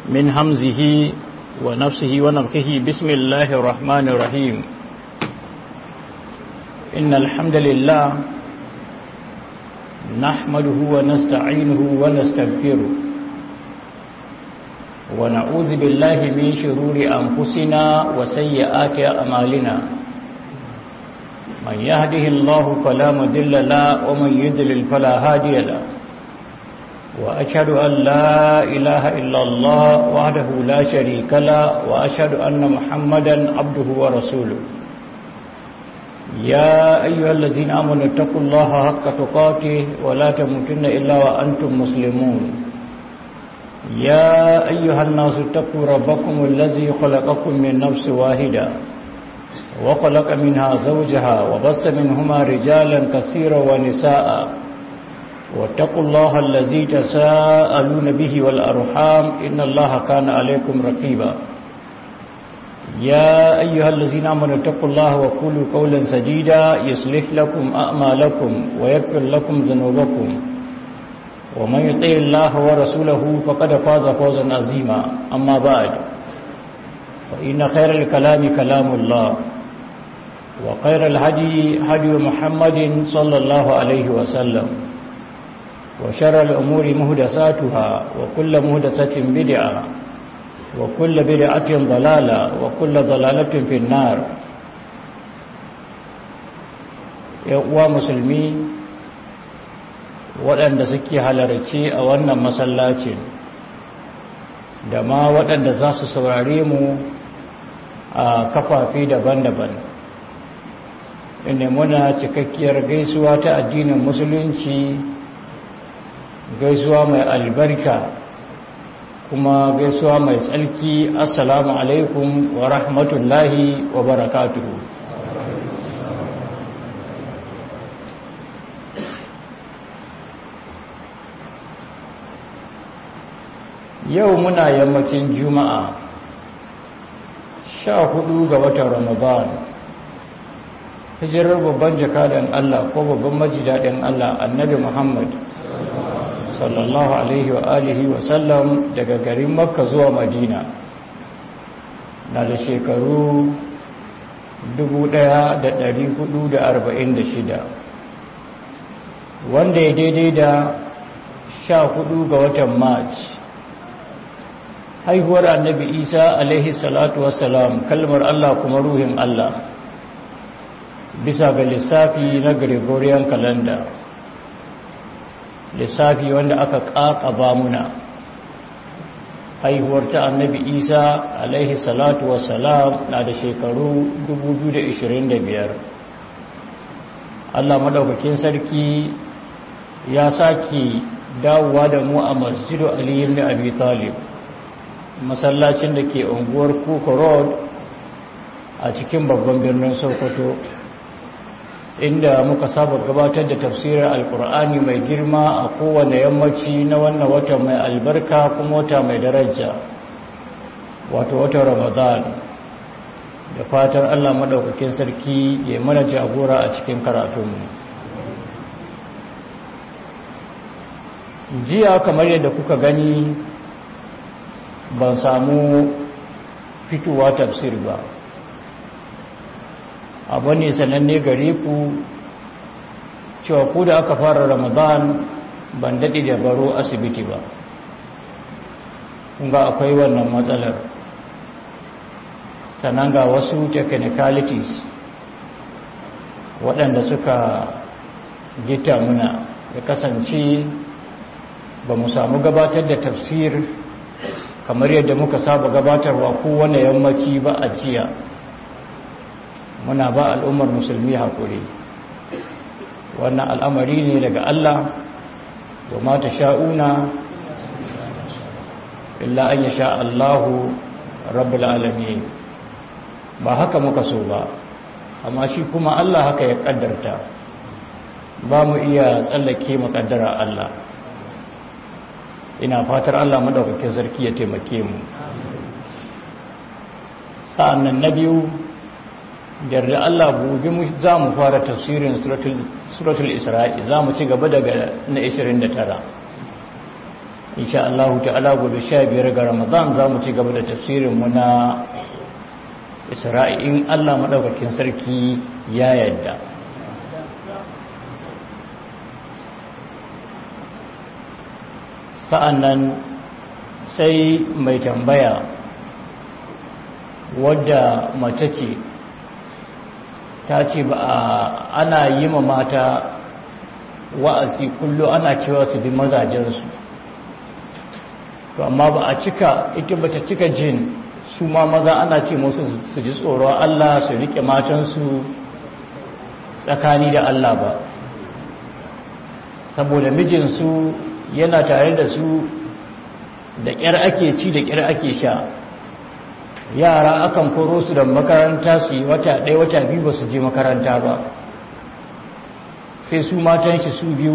من همزه ونفسه ونفخه بسم الله الرحمن الرحيم إن الحمد لله نحمده ونستعينه ونستغفره ونعوذ بالله من شرور أنفسنا وسيئات أعمالنا من يهده الله فلا مضل له ومن يضلل فلا هادي له وأشهد أن لا إله إلا الله وحده لا شريك له وأشهد أن محمدا عبده ورسوله يا أيها الذين آمنوا اتقوا الله حق تقاته ولا تموتن إلا وأنتم مسلمون يا أيها الناس اتقوا ربكم الذي خلقكم من نفس واحدة وخلق منها زوجها وبث منهما رجالا كثيرا ونساء واتقوا الله الذي تساءلون به والأرحام إن الله كان عليكم رقيبا يا أيها الذين آمنوا اتقوا الله وقولوا قولا سديدا يصلح لكم أعمالكم ويغفر لكم ذنوبكم ومن يطع الله ورسوله فقد فاز فوزا عظيما أما بعد فإن خير الكلام كلام الله وخير الهدي هدي محمد صلى الله عليه وسلم وشر الأمور مهدساتها وكل مهدسة بدعة وكل بدعة ضلالة وكل ضلالة في النار uwa musulmi waɗanda suke halarci a wannan masallacin da ma waɗanda za su saurare mu a kafafi daban-daban inda muna cikakkiyar gaisuwa ta addinin musulunci gaisuwa mai albarka kuma gaisuwa mai tsalki assalamu alaikum wa rahmatullahi wa barakatuhu yau muna yammacin juma'a sha hudu ga watan ramadan hijirar babban jakadan allah ko babban majidadin allah annabi muhammad sallallahu alaihi wa alihi wa sallam daga garin makka zuwa madina na da shekaru 1446 wanda ya daidai da 14 ga watan march haihuwar annabi isa alaihi salatu wassalam kalmar allah kuma ruhin allah bisa ga lissafi na gregorian calendar lissafi wanda aka ƙaƙaba muna haihuwar ta annabi isa alaihi salatu wassalam na da shekaru 2025 allah maɗaukakin sarki ya sake dawowa da mu a masjidu aliyu na abi talib masallacin da ke unguwar kuka road a cikin babban birnin sokoto inda muka saba gabatar da tafsirin alkur'ani mai girma a kowane yammaci na wannan wata mai albarka kuma wata mai daraja wato wata ramadan da fatan allah maɗaukakin sarki ya mana jagora a cikin karatunmu jiya kamar yadda kuka gani ban samu fitowa tafsir ba abu ne sananne gare ku cewa ku da aka fara ramadan ban daɗi da baro asibiti ba kunga akwai wannan matsalar sannan ga wasu technicalities waɗanda suka gita muna ya kasance ba mu samu gabatar da tafsir kamar yadda muka saba gabatarwa kowane yammaci ba a jiya muna ba al'ummar musulmi haƙuri wannan al'amari ne daga Allah wa mata sha'una illa an ya sha Allahu rabbul alami ba haka muka so ba amma shi kuma Allah haka ya ƙaddarta ba mu iya tsallake makaddara Allah ina fatar Allah madaukakin sarki ya taimake mu sa'annan na biyu yarda Allah gobe mu za mu fara tafsirin suratul isra'i za mu ci gaba daga na 29 insha Allah ta'ala gobe sha biyar ga Ramadan za mu ci gaba da tafsirinmu na Isra'i in Allah maɗaukakin sarki ya yadda sa'an nan sai mai tambaya wadda mace ce ta ce ba ana yi ma mata wa'azi kullu ana cewa su bi mazajensu to amma ba a cika ita ba ta cika jin su ma maza ana ce musu su ji tsoro Allah su rike matansu tsakani da Allah ba saboda mijinsu yana tare da su da ƙyar ake ci da ƙyar ake sha yara akan koro su da makaranta su yi wata ɗaya wata biyu ba su je makaranta ba sai su matan shi su biyu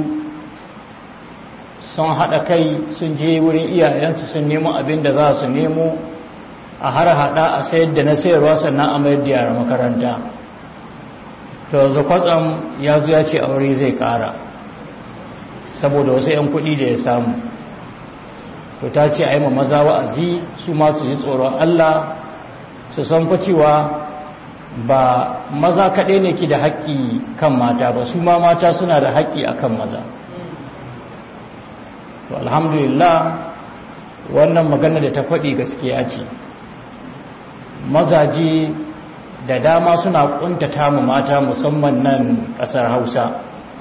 sun haɗa kai sun je wurin iyayensu sun nemo abin da za su nemo a har haɗa a sayar da na sayarwa sannan a mayar da yara makaranta to yanzu kwatsam ya zo ya ce aure zai ƙara saboda wasu 'yan kuɗi da ya samu to ta ce a yi ma maza wa'azi su ma su ji tsoron Allah su san cewa ba maza kaɗai ne ki da haƙƙi kan mata ba su ma mata suna da haƙƙi a kan maza to alhamdulillah wannan magana da ta faɗi gaskiya ce mazaje da dama suna ƙuntata mu mata musamman nan ƙasar hausa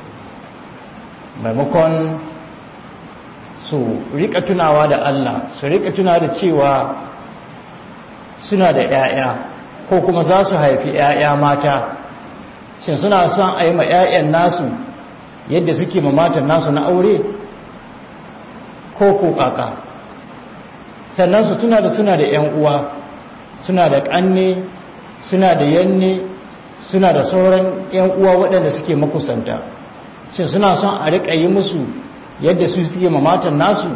maimakon su rika tunawa da Allah su rika tuna da cewa suna da 'ya'ya ko kuma za su haifi 'ya'ya mata shin suna son a yi ma 'ya'yan nasu yadda suke ma matan nasu na aure ko ko kaka sannan su tuna da suna da 'yan uwa suna da ƙanne suna da yanne suna da sauran 'yan uwa waɗanda suke makusanta shin suna son a riƙa yi musu yadda su suke mamatan nasu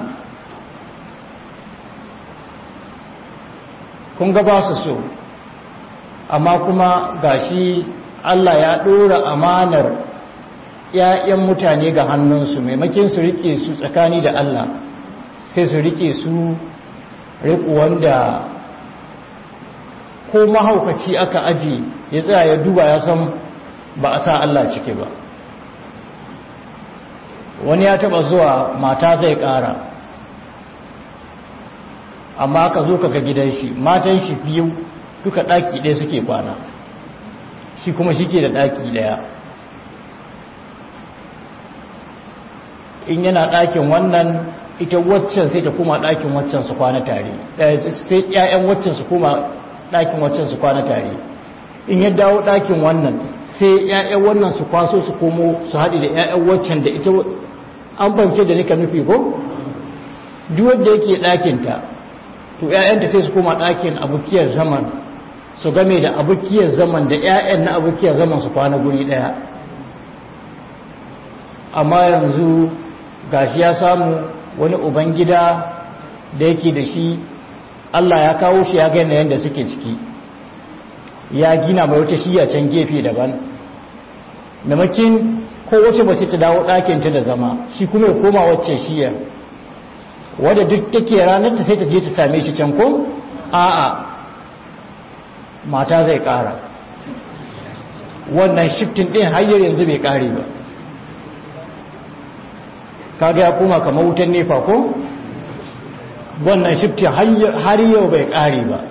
kun ga ba su so amma kuma gashi Allah ya ɗora amanar ‘ya'yan mutane ga hannunsu maimakin su riƙe su tsakani da Allah sai su riƙe su riƙu wanda ko mahaukaci aka aji ya tsaya ya duba ya san ba a sa Allah ciki ba wani ya taba zuwa mata zai kara amma aka zo kaga gidan shi matan shi biyu duka daki ɗaya suke kwana shi kuma shi ke da daki ɗaya in yana ɗakin wannan ita waccan sai ta kuma ɗakin waccan su kwana tare sai ƴaƴan waccan su kuma ɗakin waccan su kwana tare in ya dawo ɗakin wannan sai ƴaƴan wannan su kwaso su komo su haɗe da ƴaƴan waccan da ita an bance da nika nufi ko duk wanda yake ɗakinta to ƴaƴanta sai su koma ɗakin abukiyar zaman su game da abukiyar zaman da ƴaƴan na abukiyar zaman su kwana guri ɗaya amma yanzu gashi ya samu wani ubangida da yake da shi Allah ya kawo shi ya gane yadda suke ciki ya gina mai wata shiya can gefe daban maimakin ko wace mace ta dawo ɗakinta da zama shi kuma ya koma wacce shiyar wadda duk take ranar ta sai ta je ta same shi can ko a'a mata zai ƙara wannan shiftin ɗin hanyar yanzu bai ƙare ba kaga ya koma kamar wutan nefa ko wannan shiftin har yau bai ƙare ba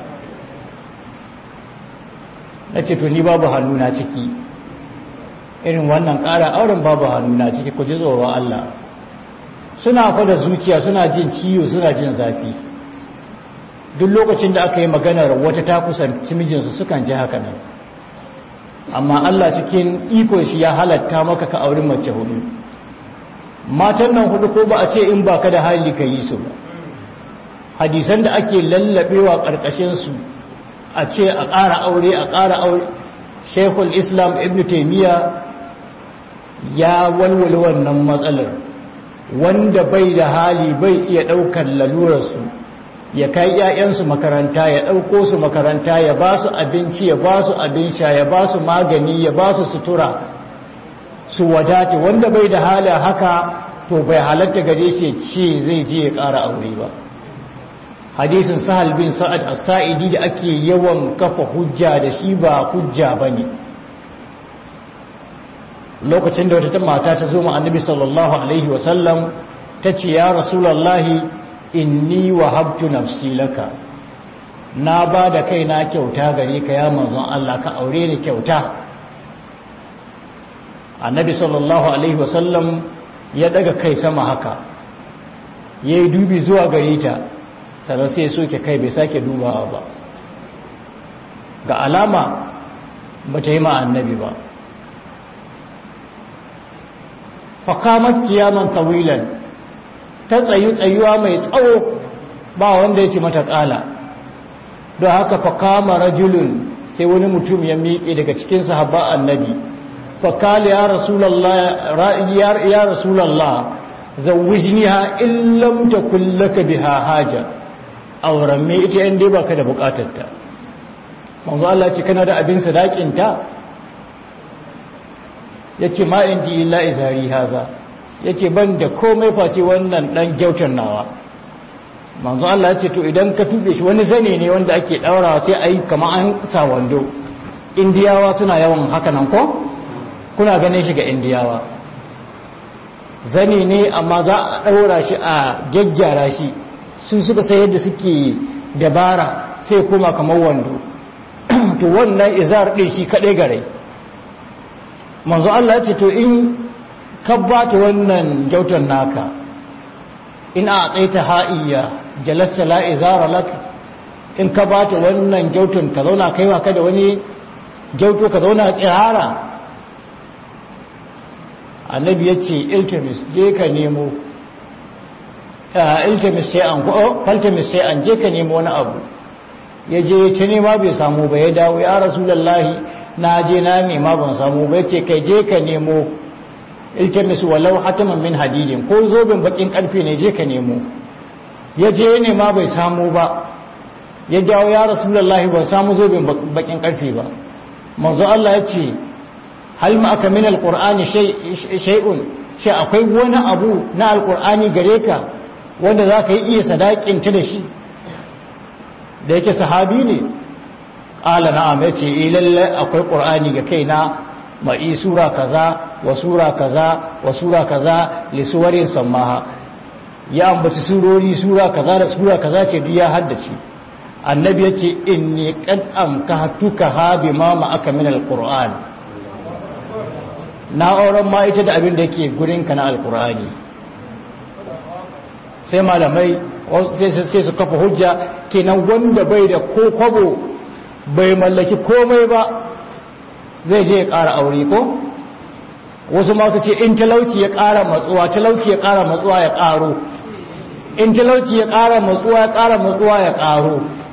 na ce to ni babu hannu na ciki irin wannan ƙara auren babu hannu na ciki ku ji tsoron Allah suna fada zuciya suna jin ciwo suna jin zafi duk lokacin da aka yi maganar wata ta kusanci mijinsu sukan ji haka nan amma Allah cikin iko shi ya halatta maka ka auri mace hudu matan nan hudu ko ba a ce in baka da hali ka yi su ba hadisan da ake lallabewa ƙarƙashin su a ce a ƙara aure a ƙara aure shekul islam ibn taimiyya ya walwale wannan matsalar wanda bai da hali bai iya ɗaukar lalurarsu ya kai ‘ya'yansu makaranta ya ɗauko su makaranta ya ba su abinci ya ba su abin sha ya ba su magani ya ba su sutura su wadata wanda bai da hali haka to bai halatta gare shi ce zai je ya ƙara aure ba hadisin sahal bin sa'ad as-sa'idi da ake yawan kafa hujja da shi ba hujja bane lokacin da wata mata ta zo ma annabi sallallahu alaihi wasallam ta ce ya rasulallahi inni wahabtu nafsi laka na ba da kaina kyauta gare ka ya manzon Allah ka aure ni kyauta annabi sallallahu alaihi wasallam ya daga kai sama haka ya yi dubi zuwa gare ta sannan sai soke kai bai sake dubawa ba ga alama ba ta yi ma annabi ba fakamar kiyaman tawilan ta tsayu tsayuwa mai tsawo ba wanda ya ci mata ƙala don haka fakama rajulun sai wani mutum ya miƙe daga cikin sahabba annabi fakali ya rasulallah ya rasulallah zawwijniha in lam takul laka biha haja auren me ita yan dai baka da bukatarta manzo Allah ce kana da abin sadakin ta yace ma indi illa izari haza yace ban da komai face wannan dan gyautar nawa manzo Allah ce to idan ka tube shi wani zane ne wanda ake daurawa sai ayi kamar an sa wando indiyawa suna yawan haka nan ko kuna ganin shi ga indiyawa zane ne amma za a daura shi a gyaggyara shi sun suka sai yadda suke dabara sai kuma kamar wando to wannan izar din shi kadai gare manzo Allah ya ce to in ka bata wannan gyautar naka in a tsaita ha'iya jalasta la izara lak in ka bata wannan gyautar ka zauna kaiwa ka da wani gyauto ka zauna tsirara annabi ya ce iltimis je ka nemo iltimis sai an ko faltimis sai an je ka nemo wani abu ya je ya ce nema bai samu ba ya dawo ya rasulullahi na je na nema ban samu ba ce kai je ka nemo iltimis walau hataman min hadidin ko zobin bakin karfe ne je ka nemo ya je ya nema bai samu ba ya dawo ya rasulullahi ban samu zobin bakin karfe ba manzo Allah ya ce hal ma aka min alqur'ani shay'un shi akwai wani abu na alqur'ani gare ka wanda zaka yi iya sadakin ta da shi da yake sahabi ne qala na'am yace eh lalle akwai qur'ani ga kaina mai sura kaza wa sura kaza wa sura kaza li suwarin samaha ya ambaci surori sura kaza da sura kaza ce duk ya haddace annabi yace inni qad amkahtuka ha bima ma aka min alqur'ani na auren ma ita da abin da yake gurinka na alkur'ani sai malamai sai su kafa hujja kenan wanda bai da ko kwabo bai mallaki komai ba zai je ya ƙara aure ko wasu masu ce in talauci ya ƙara matsuwa talauci ya ƙara matsuwa ya ƙaro in talauci ya ƙara matsuwa ya ƙara matsuwa ya ƙaro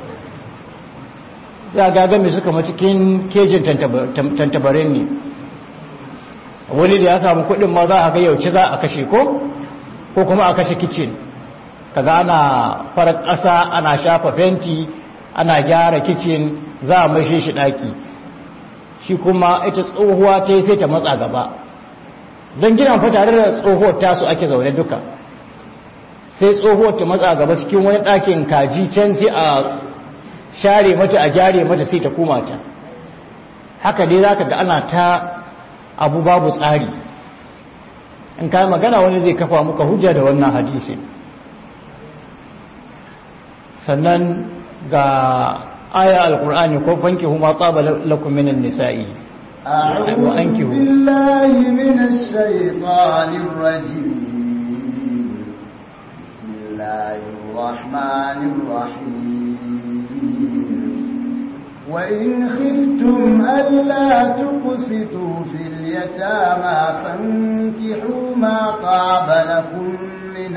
ya gagami suka cikin kejin tantabarin ne wani da ya samu kudin ma za a ga yauce za a kashe ko ko kuma a kashe kicin kaga ana farar ƙasa ana shafa fenti ana gyara kicin za a mashi shi ɗaki shi kuma ita tsohuwa ta yi sai ta matsa gaba don gina fa tare da tsohuwar tasu ake zaune duka sai tsohuwar ta matsa gaba cikin wani ɗakin kaji can sai a share mata a gyare mata sai ta koma can haka dai za ka ga ana ta abu babu tsari in kayi magana wani zai kafa muka hujja da wannan hadisi sannan ga aya alkur'ani ko fanki huma tsaba lakum minan nisa'i أعوذ بالله من الشيطان الرجيم بسم الله الرحمن الرحيم وإن خفتم ألا تقسطوا في اليتامى فانكحوا ما طاب لكم من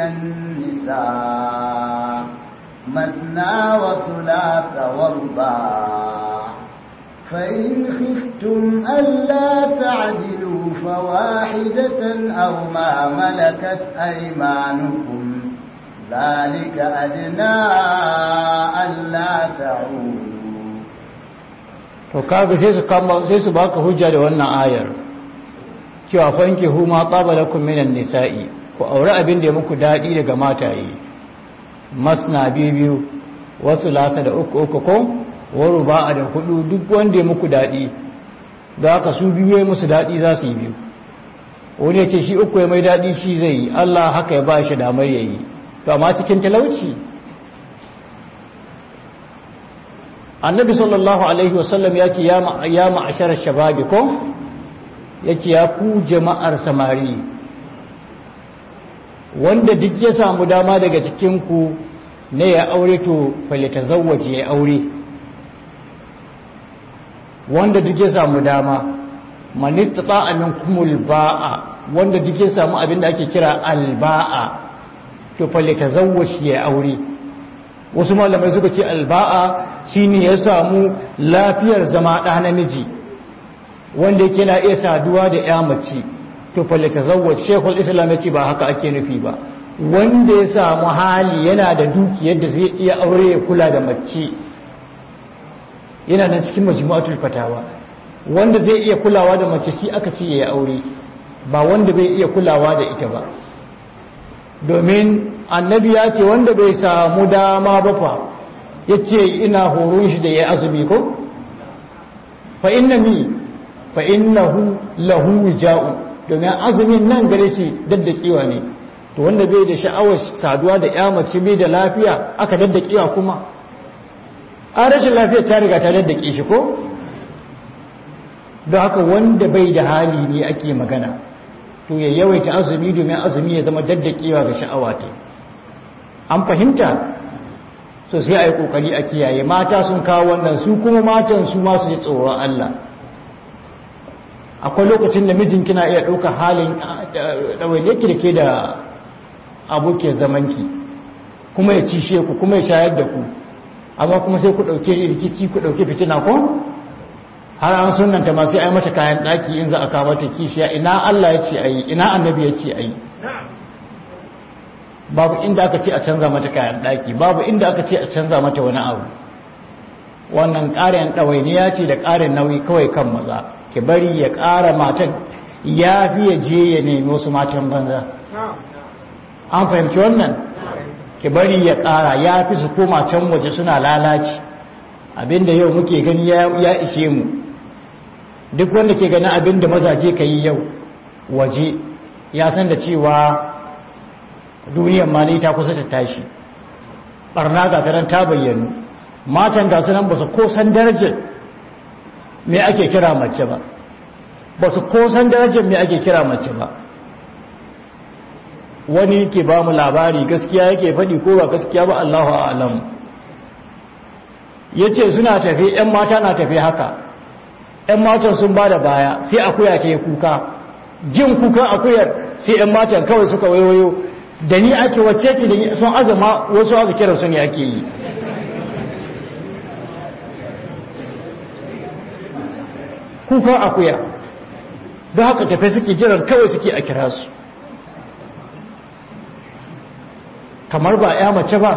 النساء مثنى وثلاث ورباع فإن خفتم ألا تعدلوا فواحدة أو ما ملكت أيمانكم ذلك أدنى ألا تعودوا to kaga sai su kama sai su baka hujja da wannan ayar cewa fanki huma qaba lakum minan nisa'i ku aure abin da ya muku daɗi daga mataye masna biyu biyu wasu lata da uku uku ko waru ba a da hudu duk wanda ya muku daɗi da haka su biyu ya musu daɗi za su yi biyu wani ya ce shi uku ya mai daɗi shi zai yi Allah haka ya ba shi damar ya yi to amma cikin talauci annabi sallallahu alaihi wasallam ya ce ya ma'ashar shababi ko ya ce ya ku jama'ar samari wanda duk ya samu dama daga cikinku ne ya aure to falita zawaje ya aure wanda duk ya samu dama manista ta'amin kumul ba'a wanda duk ya samu abinda ake kira alba'a to falita zawaje ya aure wasu malamai suka ce alba'a shine ya samu lafiyar zama ɗa namiji wanda yake na iya saduwa da ya mace to falle tazawwaj shekul islam yace ba haka ake nufi ba wanda ya samu hali yana da dukiyar da zai iya aure ya kula da mace yana nan cikin majmu'atul fatawa wanda zai iya kulawa da mace shi aka ce ya aure ba wanda bai iya kulawa da ita ba domin annabi ya ce wanda bai samu dama ba fa yace ina horon shi da ya azumi ko fa inna mi fa innahu lahu wija'un domin azumin nan gare shi daddakewa ne to wanda bai da sha'awar saduwa da ya mace bai da lafiya aka daddakewa kuma a rashin lafiya ta riga ta daddake shi ko don haka wanda bai da hali ne ake magana to ya yawaita azumi domin azumi ya zama daddakewa ga sha'awa ta an fahimta so sai a yi kokari a kiyaye mata sun kawo wannan su kuma matan su masu yi tsoron Allah akwai lokacin da mijin kina iya ɗaukar halin ɗawainiyar ki da ke da abokiyar zamanki kuma ya cishe ku kuma ya shayar da ku amma kuma sai ku ɗauke rikici ku ɗauke fitina ko har an sunanta ma sai ai mata kayan ɗaki in za a kawo mata kishiya ina Allah ya ce a yi ina annabi ya ce a yi babu inda aka ce a canza mata kayan ɗaki babu inda aka ce a canza mata wani abu wannan ƙarin ɗawainiya ce da ƙarin nauyi kawai kan maza ki bari ya ƙara matan ya fi ya je ya nemi wasu matan banza an fahimci wannan ki bari ya ƙara ya fi su koma can waje suna lalaci abinda yau muke gani ya ishe mu duk wanda ke ganin abinda mazaje ka yi yau waje ya san da cewa duniyar ma ta kusa ta tashi barna ga ta ta bayyanu matan ga su nan ba su ko san darajar me ake kira mace ba ba su ko san darajar me ake kira mace ba wani ke ba mu labari gaskiya yake faɗi ko ba gaskiya ba Allahu a'lam yace suna tafi ƴan mata na tafi haka ƴan matan sun ba da baya sai akuya ta kuka jin kukan akuyar sai ƴan matan kawai suka wayoyo da ni ake wacce ce da ni sun azama wasu aka kira su ne ake yi kukan akuya don haka tafi suke jiran kawai suke a kira su kamar ba ya mace ba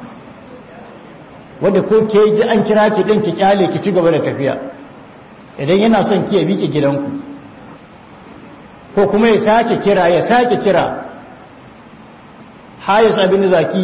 wadda ko ke ji an kira ki ɗin ki kyale ki ci gaba da tafiya idan yana son ki ya bi ki gidanku ko kuma ya sake kira ya sake kira hayas abin da zaki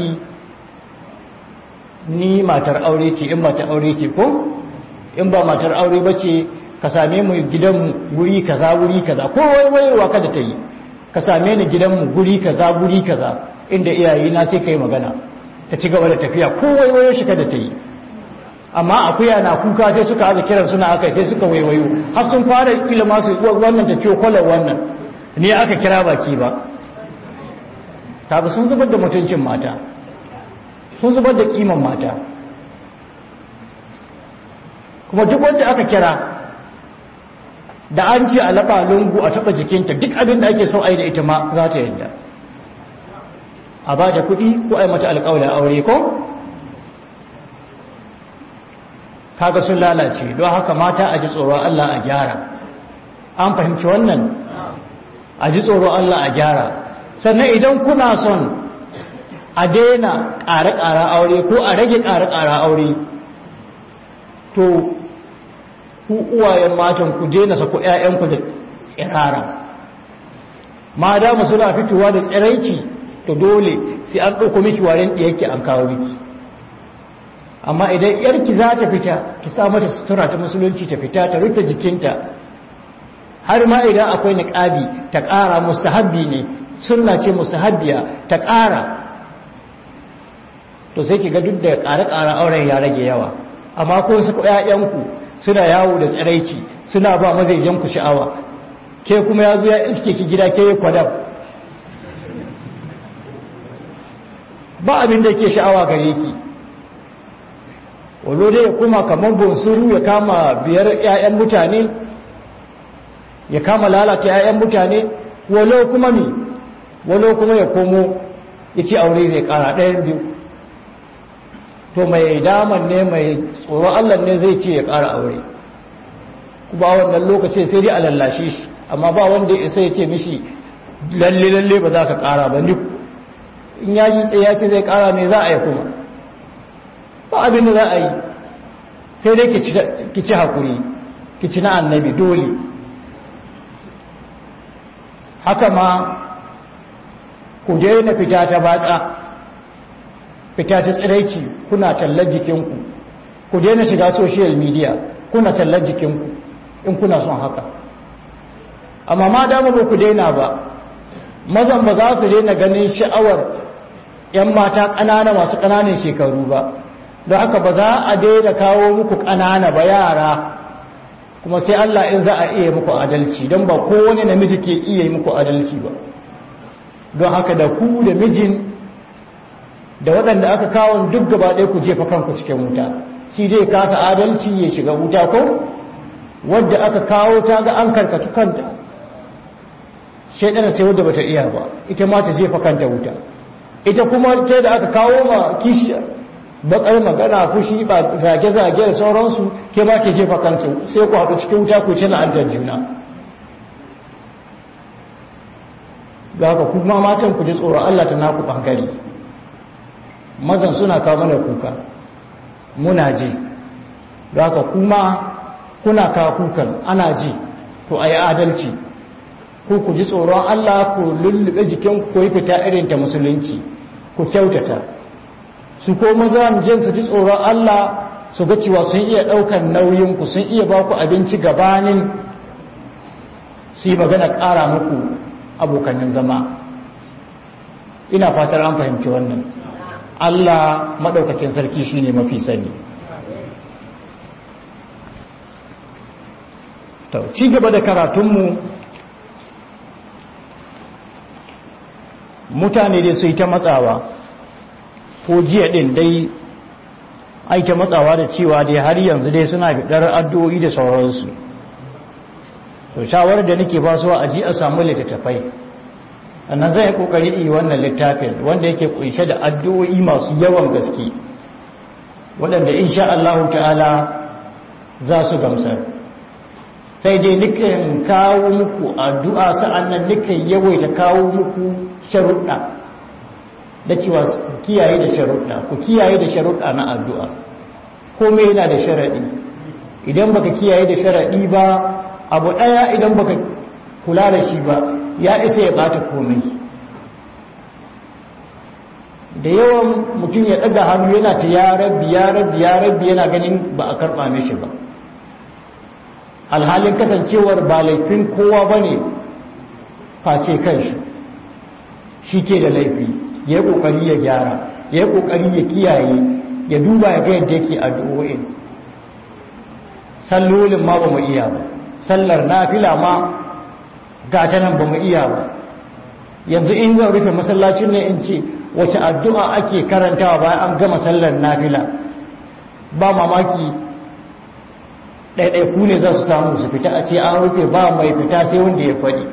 ni matar aure ce in matar aure ce ko in ba matar aure ba ce ka same mu gidanmu guri kaza guri kaza ko waiwaiwa kada ta yi ka same ni gidanmu guri kaza guri kaza inda iyaye na sai kai magana ta ci gaba da tafiya ko waiwayo shi kada ta yi amma akuya na kuka sai suka haɗa kiran suna aka sai suka waiwayo har sun fara ilima su wannan ta ciwo kwalar wannan ne aka kira baki ba kaga sun zubar da mutuncin mata sun zubar da kiman mata kuma duk wanda aka kira da an ce a laɓa lungu a taɓa jikinta duk abin da ake so a yi da ita ma za ta yadda a ba da kuɗi ko a yi mata alƙawar aure ko kaga sun lalace don haka mata a ji tsoron Allah a gyara an fahimci wannan a ji tsoron Allah a gyara sannan idan kuna son a daina ƙare-ƙare aure ko a rage ƙare-ƙare aure to ku uwayen matan ku daina sako ƴaƴanku da tsirara ma dama suna fitowa da tsiraici to dole sai an ɗauko miki waren ɗiyarki an kawo miki amma idan yarki za ta fita ki sa mata sutura ta musulunci ta fita ta rufe jikinta har ma idan akwai niqabi ta ƙara mustahabbi ne sunna ce mustahabbiya ta ƙara to sai ki ga duk da ƙare-ƙare auren ya rage yawa amma ko su ƴaƴanku suna yawo da tsiraici suna ba mazaijan ku sha'awa ke kuma ya zo ya iske ki gida ke yi kwadab ba abin da ke sha'awa gare ki walo dai kuma kamar bonsuru ya kama biyar 'ya'yan mutane ya kama lalata 'ya'yan mutane walo kuma mi walo kuma ya komo ya ci aure zai kara ɗayan biyu to mai daman ne mai tsoron allah ne zai ce ya kara aure kuma wannan lokaci sai dai a lallashe shi amma ba wanda isa ya ce mishi lalle lalle ba za ka kara ba ni in ya yi tsaye ya ce zai kara ne za a yi kuma ba abin da za a yi sai dai ki ci haƙuri ki ci na annabi dole haka ma ku na fita ta batsa fita ta tsiraici kuna tallar jikinku ku na shiga social media kuna tallar jikinku in kuna son haka amma ma dama ba ku daina ba mazan ba za su daina ganin sha'awar 'yan mata ƙanana masu ƙananan shekaru ba don haka ba za a daina kawo muku ƙanana ba yara kuma sai Allah in za a iya muku adalci don ba kowane namiji ke iya yi muku adalci ba don haka da ku da mijin da waɗanda aka kawo duk gaba ɗaya ku jefa kanku cikin wuta shi zai kasa adalci ya shiga wuta ko wadda aka kawo ta ga an karkatu kanta shaidana sai wadda bata iya ba ita ma ta jefa kanta wuta ita kuma ta da aka kawo ma kishiyar bakar magana fushi ba zage-zage da sauransu ke ba ke jefa kanta sai ku haɗu cikin wuta ku ci na'antar juna ga haka kuma matan ku ji tsoron Allah ta naku ɓangare mazan suna kawo mana kuka muna ji ga haka kuma kuna kawo kukan ana ji to a yi adalci ku ku ji tsoron Allah ku lullube jikin ku yi fita irin ta musulunci ku kyautata su ko maza jin su ji tsoron Allah su ga cewa sun iya ɗaukar nauyin ku sun iya ba ku abinci gabanin su yi magana ƙara muku abokanin zama ina fatar an fahimci wannan Allah maɗaukakin sarki shine mafi sani ci gaba da karatunmu mutane dai su yi ta matsawa ko jiya ɗin dai aita matsawa da cewa dai har yanzu dai suna fitar addu'o'i da sauransu to shawarar da nake ba su a ji a samu littattafai annan zai kokari yi wannan littafin wanda yake kunshe da addu'o'i masu yawan gaske waɗanda insha Allah ta'ala za su gamsar sai dai nukan kawo muku addu'a sa'annan nukan yawaita kawo muku sharuɗa da cewa ku kiyaye da sharuɗa ku kiyaye da sharuɗa na addu'a komai yana da sharaɗi idan baka kiyaye da sharaɗi ba abu ɗaya idan baka kula da shi ba ya isa ya ɓata komai da yawan mutum ya ɗaga hannu yana ta ya rabbi ya rabbi ya rabbi yana ganin ba a karɓa mishi ba alhalin kasancewar ba laifin kowa ba ne face kanshi shi ke da laifi ya yi ƙoƙari ya gyara ya yi ƙoƙari ya kiyaye ya duba ya ga yadda yake addu'o'in sallolin ma ba mu iya ba sallar nafila ma ga ta nan ba mu iya ba yanzu in zan rufe masallacin ne in ce wace addu'a ake karantawa bayan an gama sallar nafila ba mamaki ɗaiɗaiku ne za su samu su fita a ce an rufe ba mai fita sai wanda ya faɗi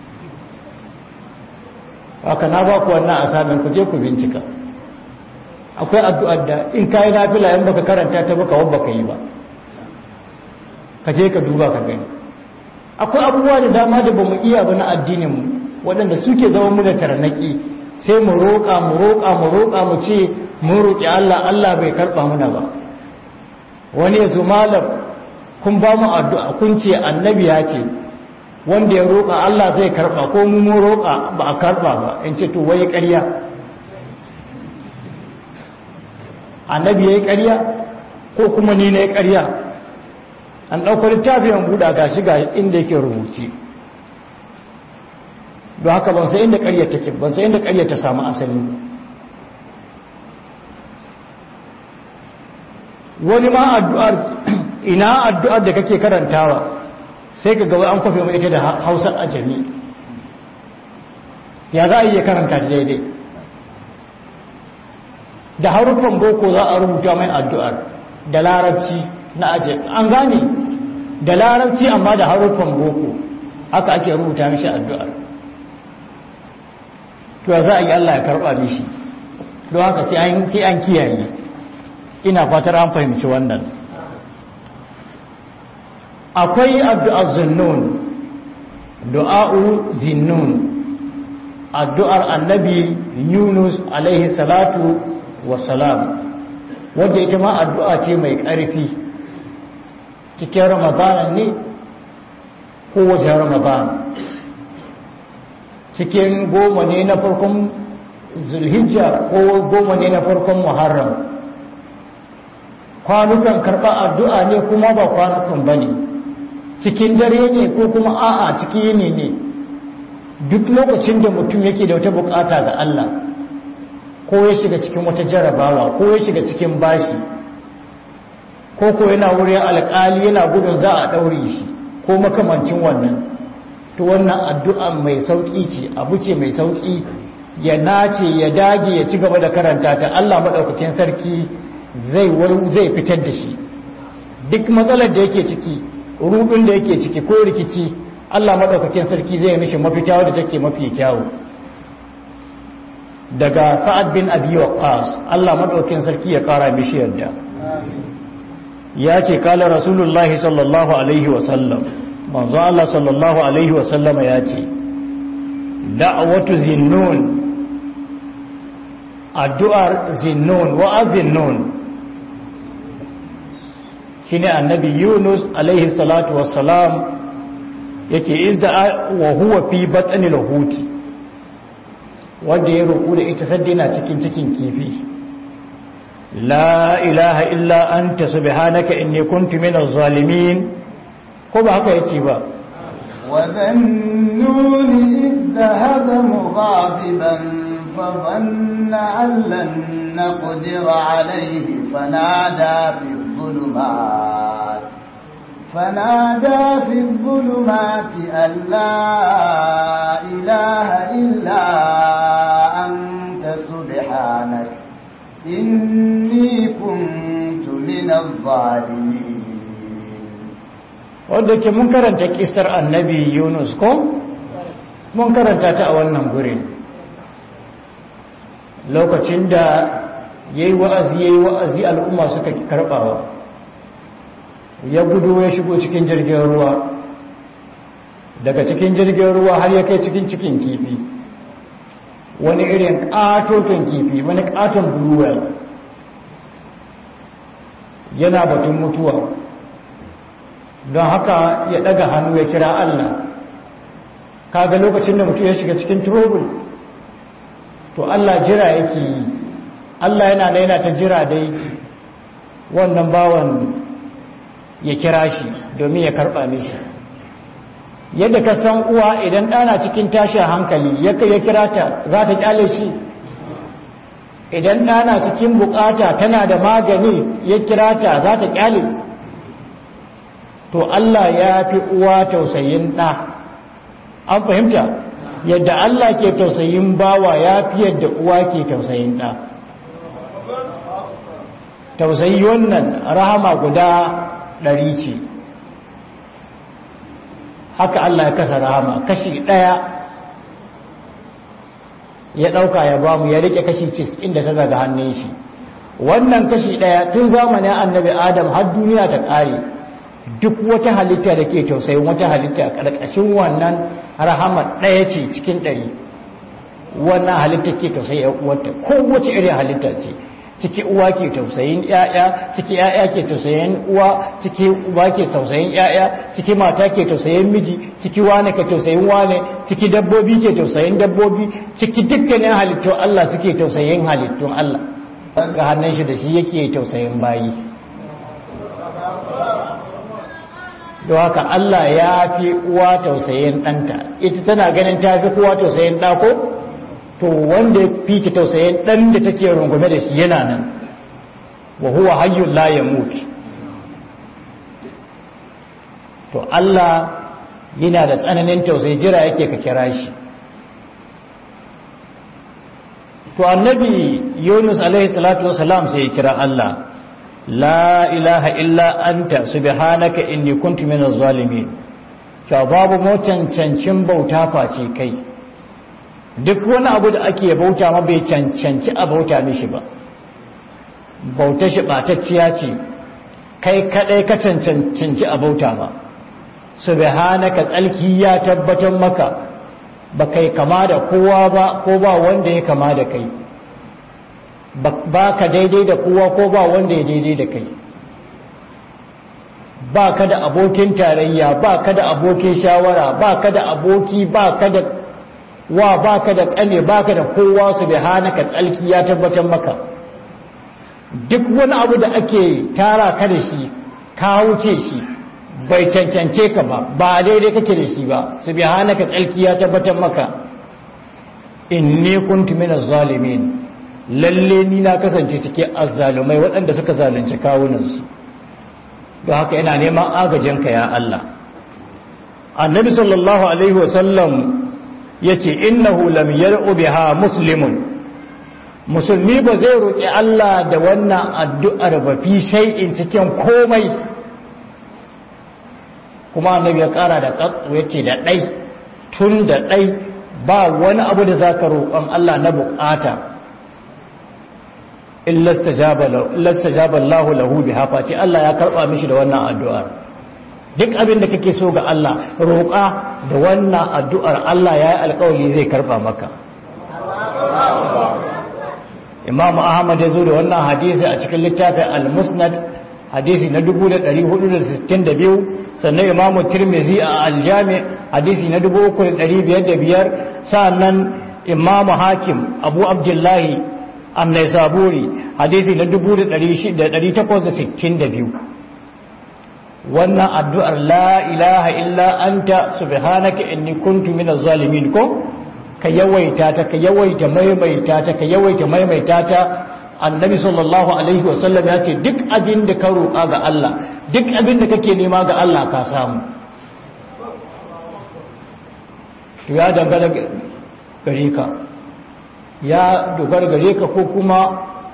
haka na ba ku wannan asamin ku je ku bincika akwai addu'ar da in ka yi nafila in baka karanta ta baka wabba ka yi ba ka je ka duba ka gani akwai abubuwa da dama da ba mu iya ba na addininmu waɗanda suke zama mu da tarnaki sai mu roƙa mu roƙa mu roƙa mu ce mun roƙi Allah Allah bai karɓa muna ba wani ya zo malam kun ba mu addu'a kun ce annabi ya ce wanda ya roƙa Allah zai karɓa ko mu mu roƙa ba a karɓa ba in ce to wai ƙarya annabi ya yi ƙarya ko kuma ni na yi ƙarya an ɗauko littafin buɗa ga shi ga inda yake rubuce don haka ban sai inda ƙarya take ban sai inda ƙarya ta samu asali wani ma addu'ar ina addu'ar da kake karantawa sai ka gawai an kwafe mai ita da hausar ajami ya za a iya karanta daidai da haruffan boko za a rubuta mai addu'ar da larabci na ajami an gane da larabci amma da haruffan boko haka ake rubuta mishi addu'ar to za a yi Allah ya karɓa mishi don haka sai an kiyaye ina fatar an fahimci wannan akwai addu'ar zinnun du'a'u zinnun addu'ar annabi yunus alaihi salatu wasalam wadda ita ma addu'a ce mai ƙarfi cikin ramadanan ne ko wajen ramadan cikin goma ne na farkon zulhijja ko goma ne na farkon muharram kwanukan karɓa addu'a ne kuma ba kwanukan ba ne cikin dare ne ko kuma a'a cikin yini ne duk lokacin da mutum yake da wata bukata ga Allah ko ya shiga cikin wata jarabawa ko ya shiga cikin bashi ko ko yana wurin alƙali yana gudun za a ɗaure shi ko makamancin wannan to wannan addu'a mai sauƙi ce abu ce mai sauƙi ya nace ya dage ya ci gaba da karanta ta Allah maɗaukakin sarki zai zai fitar da shi duk matsalar da yake ciki rubin da yake ciki ko rikici Allah maɗaukakin sarki zai mishi mafita wadda take mafi kyawu daga sa'ad bin abi waqqas Allah maɗaukakin sarki ya ƙara mishi yadda ya ce kala rasulullahi sallallahu alaihi wasallam manzo Allah sallallahu alaihi wasallam ya ce da'watu zinnun addu'ar zinnun wa zinnun shine annabi Yunus alaihi salatu wassalam yake izda wa huwa fi batnil huti wanda ya roƙo da ita saddina cikin cikin kifi la ilaha illa anta subhanaka inni kuntu minaz zalimin ko ba haka yace ba وذنون إذ ذهب مغاضبا فظن أن لن نقدر عليه فنادى في الظلمات فنادى في الظلمات أن لا إله إلا أنت سبحانك إني كنت من الظالمين wadda ke mun karanta kistar annabi yunus ko mun karanta ta a wannan gurin lokacin da ya yi wa'azi ya yi wa'azi al'umma suka karɓawa ya gudu ya shigo cikin jirgin ruwa daga cikin jirgin ruwa har ya kai cikin cikin kifi wani irin ƙatoton kifi wani ƙaton bluewell yana batun mutuwa don haka ya daga hannu ya kira Allah kaga lokacin da mutum ya shiga cikin trouble to Allah jira yake yi Allah yana da yana ta jira dai wannan bawan ya kira shi domin ya karba mishi yadda ka san uwa idan ɗana cikin tashin hankali ya kira ta za ta kyale shi idan ɗana cikin bukata tana da magani ya kira ta za ta kyale to Allah ya fi uwa tausayin ɗa an fahimta yadda Allah ke tausayin bawa ya fi yadda uwa ke tausayin ɗa tausayi wannan rahama guda ɗari ce haka Allah ya kasa rahama kashi ɗaya ya ɗauka ya bamu ya rike kashi cis inda ta daga hannun shi wannan kashi ɗaya tun zamanin annabi adam har duniya ta ƙare duk wata halitta da ke tausayin wata halitta ƙarƙashin wannan rahama ɗaya ce cikin ɗari wannan halitta ke tausayi uwarta kowace irin halitta ce ciki uwa ke tausayin yaya ciki yaya ke tausayin uwa ciki uba ke tausayin yaya ciki mata ke tausayin miji ciki wane ke tausayin wane ciki dabbobi ke tausayin dabbobi ciki dukkanin halittun Allah suke tausayin halittun Allah ga hannun shi da shi yake tausayin bayi don haka Allah ya fi uwa tausayin ɗanta ita tana ganin ta fi kowa tausayin ɗako to wanda fi ta tausayin ɗan da take rungume da shi yana nan wa huwa hayyun la yamut to Allah yana da tsananin tausayi jira yake ka kira shi to annabi Yunus alaihi salatu wasalam sai ya kira Allah la ilaha illa anta subhanaka inni kuntu minaz zalimin cewa babu mu cancancin bauta face kai duk wani abu da ake bauta ma bai cancanci a bauta mishi ba bauta shi batacciya ce kai kadai ka cancanci a bauta ma subhanaka tsalki ya tabbatar maka ba kai kama da kowa ba ko ba wanda ya kama da kai ba ka daidai da kowa ko ba wanda ya daidai da kai ba ka da abokin tarayya ba ka da abokin shawara ba ka da aboki ba ka da wa ba ka da kane ba ka da kowa su bai hana ka tsalki ya tabbatar maka duk wani abu da ake tara ka da shi ka wuce shi bai cancance ka ba ba daidai kake da shi ba su bai hana ka tsalki ya tabbatar maka inni kuntu minaz zalimin lalle ni na kasance cikin azzalumai waɗanda suka zalunci kawunansu don haka yana neman agajinka ya Allah annabi sallallahu alaihi wasallam ya ce innahu lam yar'u biha muslimun musulmi ba zai roƙi Allah da wannan addu'ar ba fi shay'in cikin komai kuma annabi ya ƙara da ƙatsu ya ce da ɗai tun da ɗai ba wani abu da za ka roƙon Allah na buƙata illa stajaba Allah lahu biha face Allah ya karba mishi da wannan addu'ar duk abin da kake so ga Allah roƙa da wannan addu'ar Allah ya yi alƙawari zai karba maka Imam Ahmad ya zo da wannan hadisi a cikin littafin Al-Musnad hadisi na 1462 sannan Imam Tirmidhi a Al-Jami hadisi na 3505 sannan Imam Hakim Abu Abdullahi annai saburi hadisi na 1862 wannan addu'ar la ilaha illa anta subhanaka inni kuntu minaz zalimin ko ka yawaita ta ka yawaita maimaita ta ka yawaita maimaita ta annabi sallallahu alaihi wasallam ya ce duk abin da ka roƙa ga Allah duk abin da kake nema ga Allah ka samu to ya dangana gare ka ya dogara gare ka ko kuma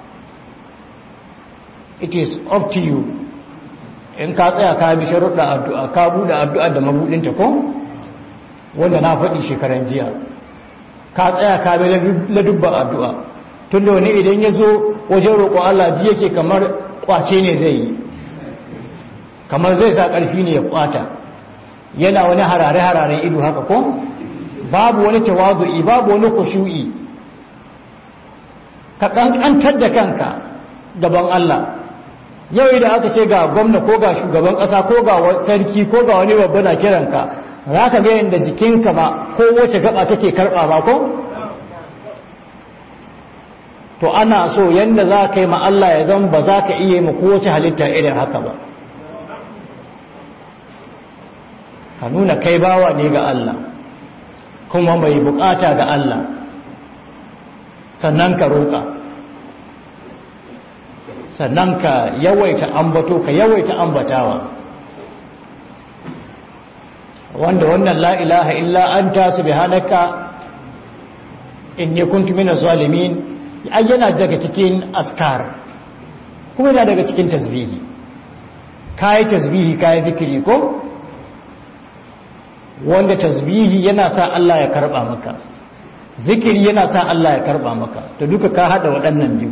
it is up to you in ka tsaya ka bi sharuɗa addu'a ka buɗe addu'a da mabuɗinta ko wanda na faɗi shekaran jiya ka tsaya ka bi ladubban addu'a tun da wani idan ya zo wajen roƙo Allah ji yake kamar ƙwace ne zai yi kamar zai sa ƙarfi ne ya ƙwata yana wani harare-hararen ido haka ko babu wani tawazu'i babu wani kushu'i ka ƙanƙantar da kanka gaban Allah yau idan aka ce ga gwamna ko ga shugaban ƙasa ko ga sarki ko ga wani babba na kiranka za ka ga yadda jikinka ba ko wace gaba take karɓa ba ko to ana so yadda za ka yi ma Allah ya zan ba za ka iya ma kowace halitta irin haka ba ka nuna kai bawa ne ga Allah kuma mai bukata ga Allah sannan ka roƙa sannan ka yawaita ambato ka yawaita ambatawa wanda wannan la ilaha illa anta subhanaka inni kuntu minaz zalimin ai yana daga cikin askar kuma yana daga cikin tasbihi kai tasbihi kai zikiri ko wanda tasbihi yana sa Allah ya karba maka zikiri yana sa Allah ya karba maka to duka ka hada waɗannan biyu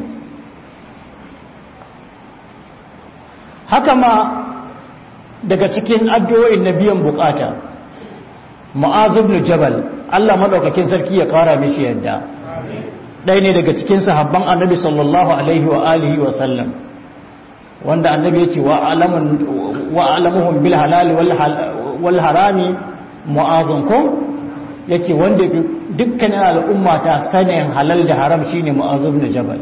haka ma daga cikin addu'o'in na biyan bukata mu'az ibn jabal Allah madaukakin sarki ya kara mishi yadda ɗaya ne daga cikin sahabban annabi sallallahu alaihi wa alihi wa sallam wanda annabi ya ce wa alamuhum bil halal wal harami mu'adun ko yake wanda dukkanin al'umma ta sanin halal da haram shine mu'azu ibn jabal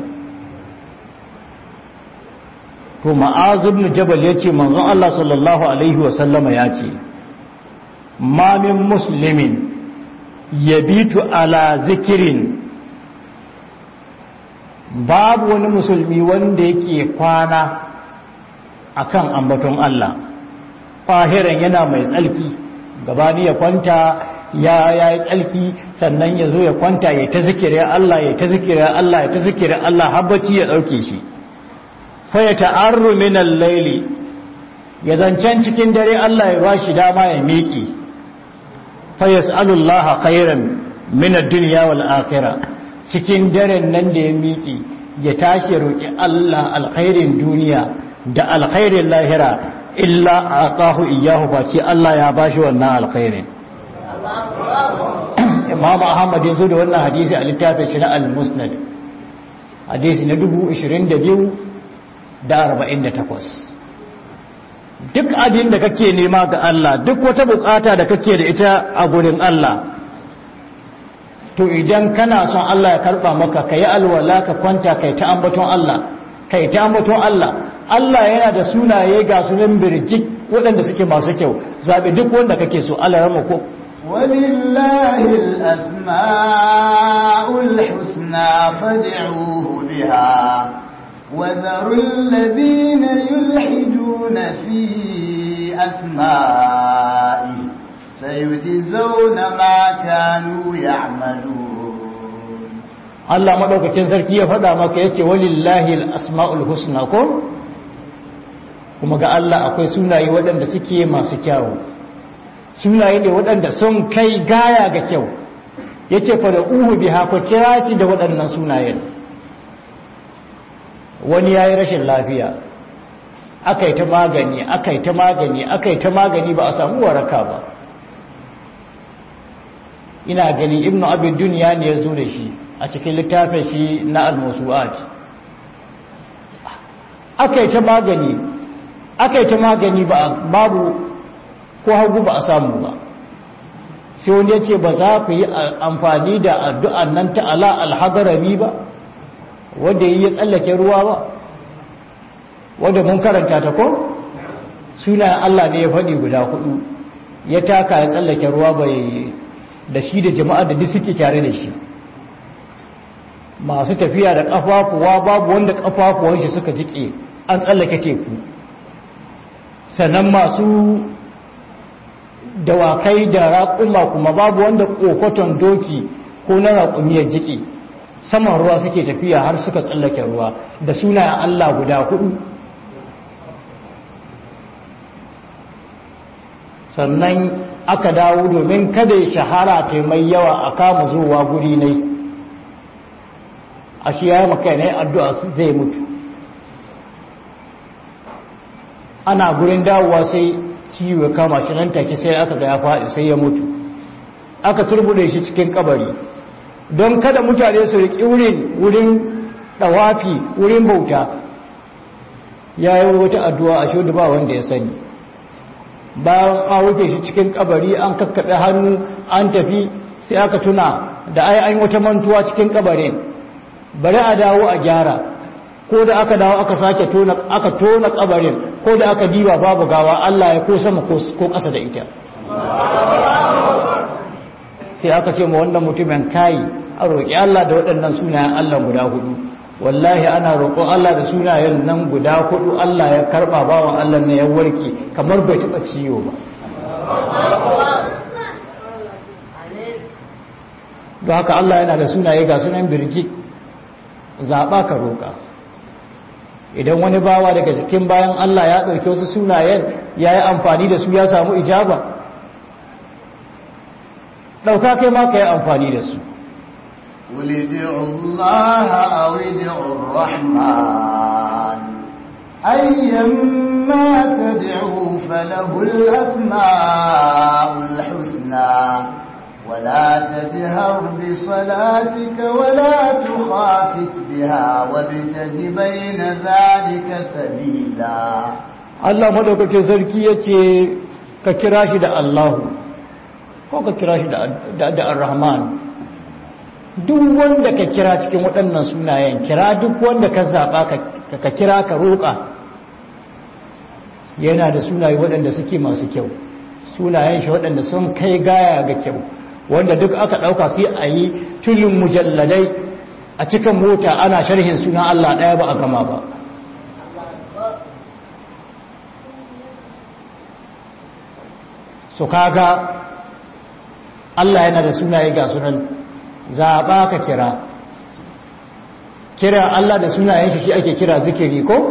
to mu'azu ibn jabal yace manzon Allah sallallahu alaihi wa sallama yace ma min muslimin yabitu ala zikirin babu wani musulmi wanda yake kwana akan ambaton Allah fahiran yana mai tsalki gabani ya kwanta ya yi tsalki sannan ya zo ya kwanta ya ta zikirin Allah ya ta zikirin Allah ya ta zikirin Allah habbaci ya ɗauke shi faya ta'arru min al-laili ya zancen cikin dare Allah ya bashi dama ya miƙi fa yas'alullaha khairan min ad-dunya wal akhirah cikin daren nan da ya miƙi ya tashi roki Allah alkhairin duniya da alkhairin lahira illa aqahu iyyahu fa ce Allah ya bashi wannan alkhairin Imam Ahmad ya zo da wannan hadisi a littafin shi na Al-Musnad hadisi na 22 da 48 duk abin da kake nema ga Allah duk wata bukata da kake da ita a gurin Allah to idan kana son Allah ya karba maka kai alwala ka kwanta kai ta ambaton Allah kai ta ambaton Allah Allah yana da sunaye ga sunan birjik waɗanda suke masu kyau zaɓi duk wanda kake so Allah ya mako ولله الأسماء الحسنى فادعوه بها وذروا الذين يلحدون في أسمائه سيجزون ما كانوا يعملون Allah madaukakin sarki ya faɗa maka yace walillahi al-asma'ul husna ko kuma ga Allah akwai sunaye waɗanda suke masu kyawu sunaye ne waɗanda sun kai gaya ga kyau yace fa da uhu biha ko kira shi da waɗannan sunayen wani yayi rashin lafiya akai ta magani akai ta magani akai ta magani ba a samu waraka ba ina gani ibnu abi dunya ne ya zo da shi a cikin littafin shi na al-musu'at akai ta magani akai ta magani ba babu ko hagu ba a samu ba sai wani ya ce ba za ku yi amfani da addu'an nan ta ala alhadarami ba wanda yi ya tsallake ruwa ba wanda mun karanta ta ko sunayen Allah ne ya faɗi guda hudu ya taka ya tsallake ruwa bai da shi da jama'a da duk suke tare da shi masu tafiya da ƙafafuwa babu wanda ƙafafuwan shi suka jike an tsallake teku sannan masu dawakai da raƙuma kuma babu wanda ƙokoton doki ko na raƙumiyar jiki saman ruwa suke tafiya har suka tsallake ruwa da sunayen Allah guda hudu sannan aka dawo domin kada ya shahara ta mai yawa a kama zuwa guri ne a shi ya maka ne addu'a zai mutu ana gurin dawowa sai ciwo kama shi nan take sai aka ga ya faɗi sai ya mutu aka turbude shi cikin kabari don kada mutane su riƙi wurin wurin ɗawafi wurin bauta ya yi wata addu'a a shudu ba wanda ya sani bayan an rufe shi cikin kabari an kakkaɓe hannu an tafi sai aka tuna da ai an wata mantuwa cikin kabarin bari a dawo a gyara ko da aka dawo aka sake tona aka tona kabarin ko da aka diba babu gawa Allah ya ko sama ko ƙasa da ita sai aka ce ma wannan mutumin kai a roƙi Allah da waɗannan sunayen Allah guda hudu wallahi ana roƙon Allah da sunayen nan guda hudu Allah ya karɓa bawan Allah ne ya warke kamar bai taɓa ciwo ba don haka Allah yana da sunaye ga sunan birji zaɓa ka roƙa idan wani bawa daga cikin bayan Allah ya ɗauki wasu sunayen ya yi amfani da su ya samu ijaba ɗauka kai ma ka yi amfani da su قل ادعوا الله أو ادعوا الرحمن أيما تدعوا فله الأسماء الحسنى ولا تجهر بصلاتك ولا تخافت بها وابتغ بين ذلك سبيلا Allah madaukakin sarki yace ka kira shi da Allahu ko ka kira shi da da Ar-Rahman duk wanda ka kira cikin waɗannan sunayen kira duk wanda ka zaba ka kira ka roƙa yana da sunaye waɗanda suke masu kyau sunayen shi waɗanda sun kai gaya ga kyau wanda duk aka ɗauka sai a yi tulin mujalladai a cikin mota ana sharhin suna Allah ɗaya ba a gama ba su kaga Allah yana da sunaye ga sunan zaɓa ka kira kira Allah da sunayen shi shi ake kira zikiri ko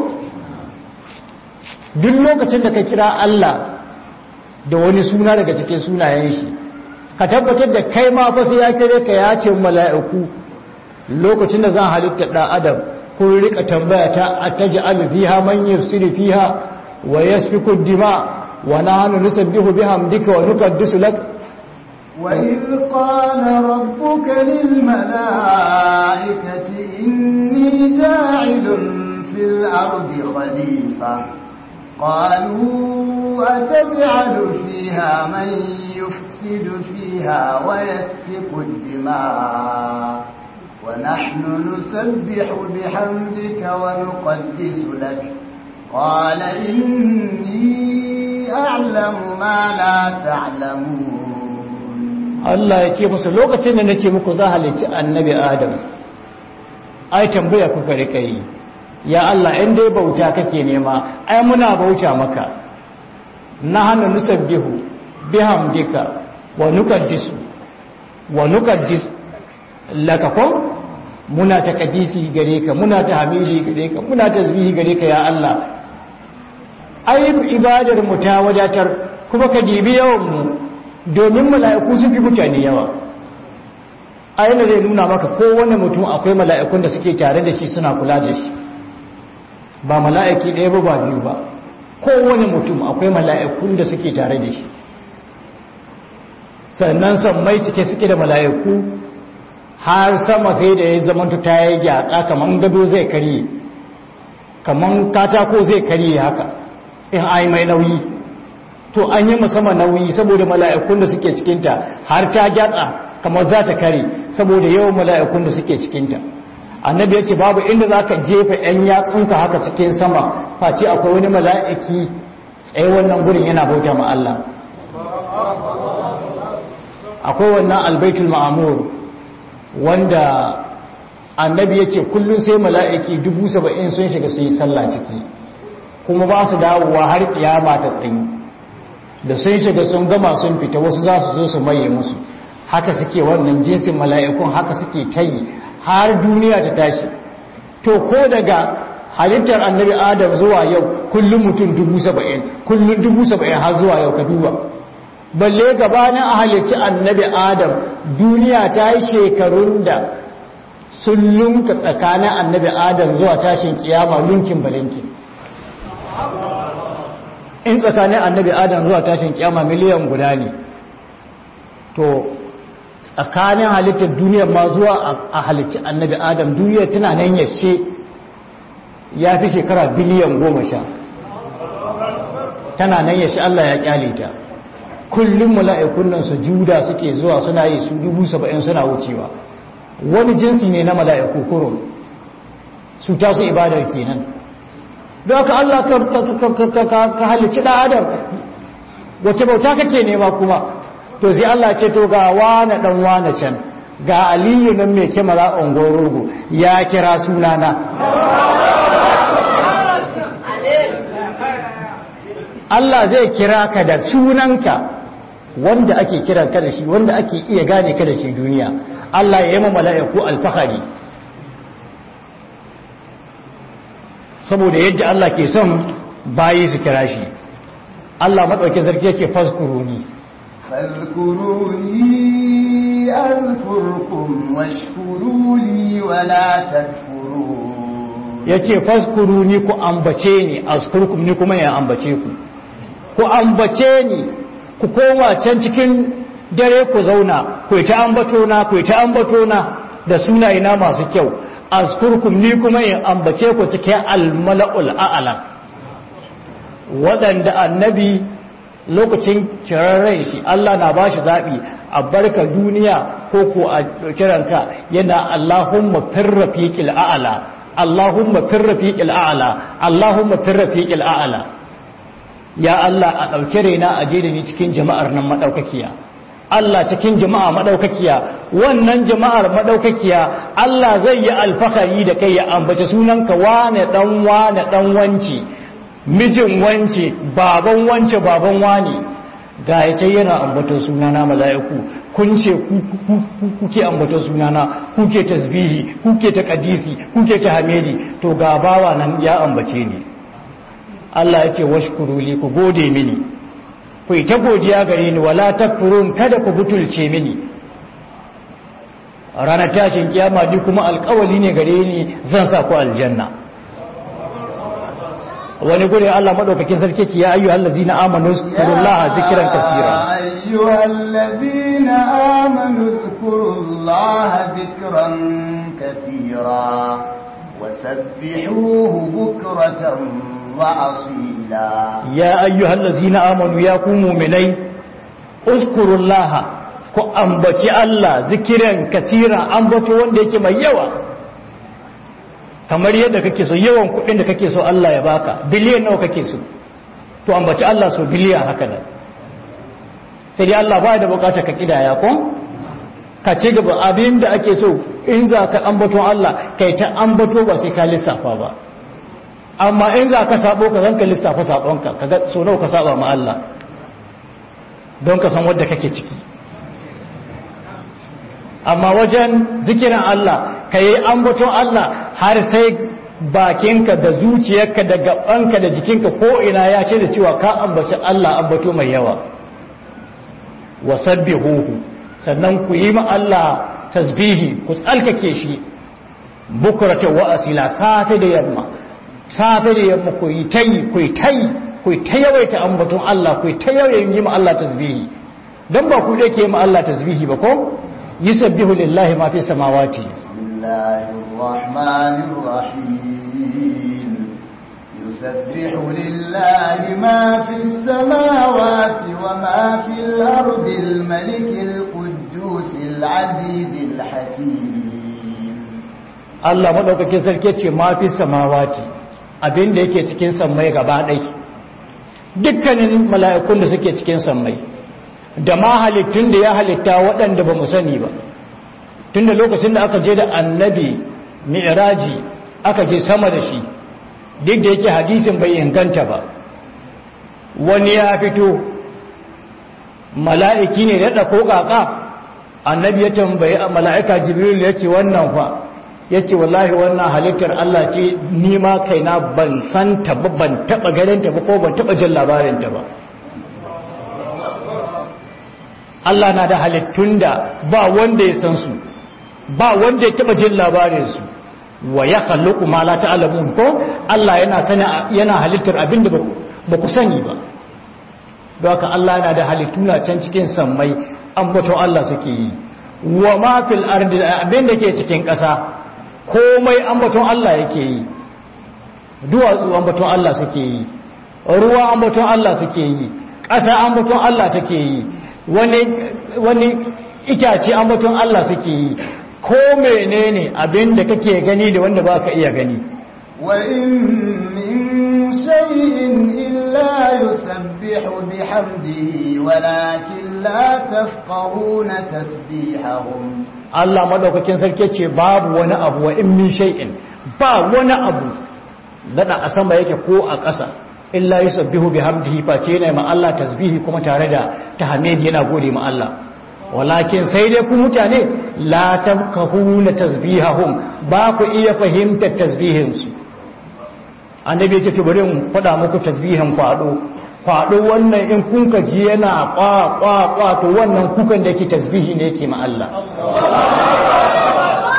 duk lokacin da ka kira Allah da wani suna daga cikin sunayen shi ka tabbatar da kai ma fa sai ya kire ka ya ce mala'iku lokacin da zan halitta ɗan adam kun rika tambaya ta ataj'alu fiha man yufsidu fiha wa yasfiku dima wa nahnu nusabbihu bihamdika wa nuqaddisu lak وإذ قال ربك للملائكة إني جاعل في الأرض خليفة قالوا أتجعل فيها من يفسد فيها ويسفك الدماء ونحن نسبح بحمدك ونقدس لك قال إني أعلم ما لا تعلمون Allah ya ce musu lokacin da nake muku za halicci annabi Adam ai tambaya kuka rika yi ya Allah in dai bauta kake nema ai muna bauta maka nahnu nusabbihu bihamdika wa nukaddisu wa nukaddis laka ko muna takadisi gare ka muna tahmidi gare ka muna tasbihi gare ka ya Allah ai ibadar mu ta wadatar kuma ka dibi yawan mu domin mala'iku sun fi mutane yawa aina zai nuna maka kowane mutum akwai mala'ikun da suke tare da shi suna kula da shi ba mala'iki ɗaya ba ba biyu ba kowane mutum akwai mala'ikun da suke tare da shi sannan sammai cike suke da mala'iku har sama sai da ya zamanta ta yi gyatsa kamar gado zai karye kamar katako zai karye haka in ai mai nauyi to an yi musamman nauyi saboda mala'ikun da suke cikinta har ta gyatsa kamar za ta kare saboda yawan mala'ikun da suke cikinta annabi ya ce babu inda za ka jefa ‘yan yatsunka haka cikin sama face akwai wani mala'iki tsaye wannan gurin yana bauta ma Allah akwai wannan albaitul ma'amur wanda annabi ya ce kullum sai mala'iki dubu saba'in sun shiga su yi sallah ciki kuma ba su dawowa har kiyama ta tsayi da sun shiga sun gama sun fita wasu za su zo su maye musu haka suke wannan jinsin mala'ikun haka suke ta yi har duniya ta tashi to ko daga halittar annabi adam zuwa yau kullum mutum dubu saba'in kullum dubu saba'in har zuwa yau ka duba balle gabanin a halitti annabi adam duniya ta yi shekarun da sun lunka tsakanin annabi adam zuwa tashin kiyama lunkin balinkin in tsakanin annabi adam zuwa tashin kiyama miliyan guda ne to tsakanin halittar duniyar ma zuwa a halicci annabi adam duniyar tana nan yashe ya fi shekara biliyan goma sha tana nan yashe Allah ya kyale ta kullum mala'ikun nan su juda suke zuwa suna yi su dubu saba'in suna wucewa wani jinsi ne na mala'iku kurum su tasu ibadar kenan don haka Allah ka halicci ɗan adam wace bauta kake nema kuma to sai Allah ce to ga wane dan wane can ga aliyu nan mai kyamara ongorogo ya kira sunana Allah zai kira ka da sunanka wanda ake kiran ka da shi wanda ake iya gane ka da shi duniya Allah ya yi ma mala'iku alfahari saboda yadda Allah ke son bayi su kira shi Allah maɗauki zarki ya ce faskuruni فاذكروني أذكركم واشكروا لي ولا تكفرون yace faskuru ni ku ambace ni azkurkum ni kuma ya ambace ku ku ambace ni ku koma can cikin dare ku zauna ku ta ambato na ku ta ambato na da sunaye na masu kyau azkurkum ni kuma in ambace ku cikin almala'ul a'la waɗanda annabi lokacin cirarren shi Allah na bashi zaɓi a barka duniya ko ko a kiranka yana Allahumma firrafiqil a'la Allahumma firrafiqil a'la Allahumma firrafiqil a'la ya Allah a ɗauke raina a je da ni cikin jama'ar nan madaukakiya Allah cikin jama'a madaukakiya wannan jama'ar madaukakiya Allah zai yi alfahari da kai ya ambace sunanka wane dan wane dan wanci mijin wance baban wance baban wane ga ya ce yana ambaton sunana mala'iku kun ce kuke ambaton sunana kuke tasbihi kuke ta kadisi kuke ta hamidi to ga bawa nan ya ambace ni Allah ya ce washkuru li ku gode mini ku ta godiya gare ni wala takfurun kada ku butulce mini ranar tashin kiyama ni kuma alkawali ne gare ni zan sa ku aljanna wani gure Allah madaukakin sarki ce ya ayyuhal ladzina amanu zkurullaha zikran kaseera ayyuhal ladzina amanu zkurullaha zikran kaseera wasabbihuhu bukratan wa asila ya ayyuhal ladzina amanu ya ku mu'minai uzkurullaha ku ambaci Allah zikiran kaseera ambato wanda yake mai yawa kamar yadda kake so yawan kuɗin da kake so Allah ya baka biliyan nawa kake so to ambaci Allah so biliyan haka nan sai dai Allah ba da bukatar ka kidaya ko ka ci gaba abin da ake so in za ka ambato Allah kai ta ambato ba sai ka lissafa ba amma in za ka sabo ka zanka lissafa sabonka kaga so nawa ka saba ma Allah don ka san wadda kake ciki amma wajen zikirin Allah ka yi ambaton Allah har sai bakinka da zuciyarka da gabanka da jikinka ko ina ya ce da cewa ka ambaci Allah ambato mai yawa wasabbihuhu sannan ku yi ma Allah tasbihi ku tsalkake shi bukrata wa asila safe da yamma safe da yamma ku yi tayi ku yi tayi ku yi ta yawaita ambaton Allah ku yi ta yawaita yi ma Allah tasbihi dan ba ku da ke ma Allah tasbihi ba ko يسبح لله ما في السماوات بسم الله الرحمن الرحيم يسبح لله ما في السماوات وما في الأرض الملك القدوس العزيز الحكيم Allah madaukakin sarki ce ma fi samawati abinda yake cikin sammai gaba ɗai dukkanin mala'ikun da suke cikin sammai da ma halittun da ya halitta waɗanda ba mu sani ba tun da lokacin da aka je da annabi mi'raji aka je sama da shi duk da yake hadisin bai inganta ba wani ya fito mala'iki ne da ko kaka annabi ya tambayi mala'ika jibril ya ce wannan fa ya ce wallahi wannan halittar Allah ce nima kaina ban san ta ba ban taɓa ganin ta ba ko ban taɓa jin labarinta ba Allah na da halittun da ba wanda ya san su ba wanda ya taba jin labarin su wa ya khalluqu ma la ta'lamun ko Allah yana sani yana halittar abinda ba ku sani ba don haka Allah yana da halittuna can cikin sammai ambaton Allah suke yi wa ma fil ardi abinda ke cikin ƙasa komai ambaton Allah yake yi duwatsu ambaton Allah suke yi ruwa ambaton Allah suke yi ƙasa ambaton Allah take yi wani itace ambaton Allah suke yi ko menene abin da kake gani da wanda baka iya gani wa in min shay'in illa yusabbihu bihamdihi walakin la tafqahuna tasbihahum Allah madaukakin sarki ce babu wani abu wa in min shay'in ba wani abu dada a sama yake ko a ƙasa illa yusabbihu bihamdihi fa ce ne ma Allah tasbihi kuma tare da tahmid yana gode ma Allah walakin sai dai ku mutane la tamkahuna tasbihahum ba ku iya fahimtar tasbihin su annabi ya ce bari in faɗa muku tasbihin kwado kwado wannan in kun ka ji yana kwa kwa kwa to wannan kukan da yake tasbihi ne yake ma Allah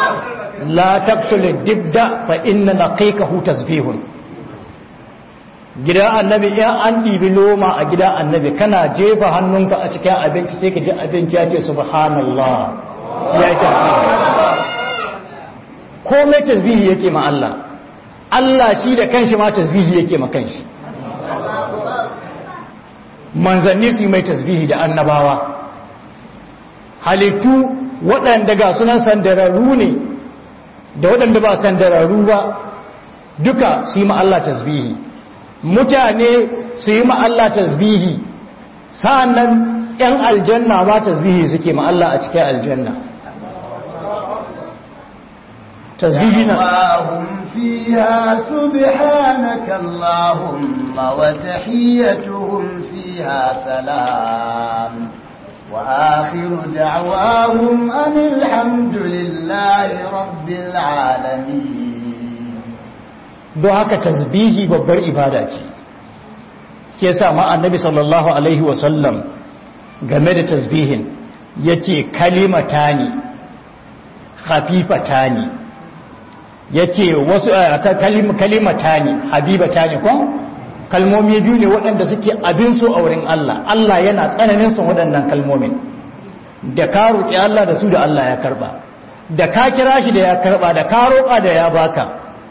la taqtul dibda fa inna naqiqahu tasbihun gidan annabi in an ɗibi loma a gidan annabi kana jefa hannunka a cikin abinci sai ka ji abinci ya ce subhanallah ya ce komai tasbihi yake ma Allah Allah shi da kanshi ma tasbihi yake ma kanshi manzanni su mai tasbihi da annabawa halittu waɗanda ga sunan sandararru ne da waɗanda ba sandararru ba duka su yi ma Allah tasbihi mutane su yi ma Allah tasbihi sa'annan ‘yan aljanna ma tasbihi suke ma Allah a cikin aljanna tasbihi na دعواهم فيها سبحانك اللهم وتحيتهم فيها سلام وآخر دعواهم أن الحمد لله رب العالمين don haka tasbihi babbar ibada ce sai yasa ma annabi sallallahu alaihi wasallam game da tasbihin yace kalimatani khafifatani yace wasu kalim kalimatani habibatani ko kalmomi biyu ne waɗanda suke abin so a wurin Allah Allah yana tsananin son waɗannan kalmomin da ka roƙi Allah da su da Allah ya karba da ka kira shi da ya karba da ka roƙa da ya baka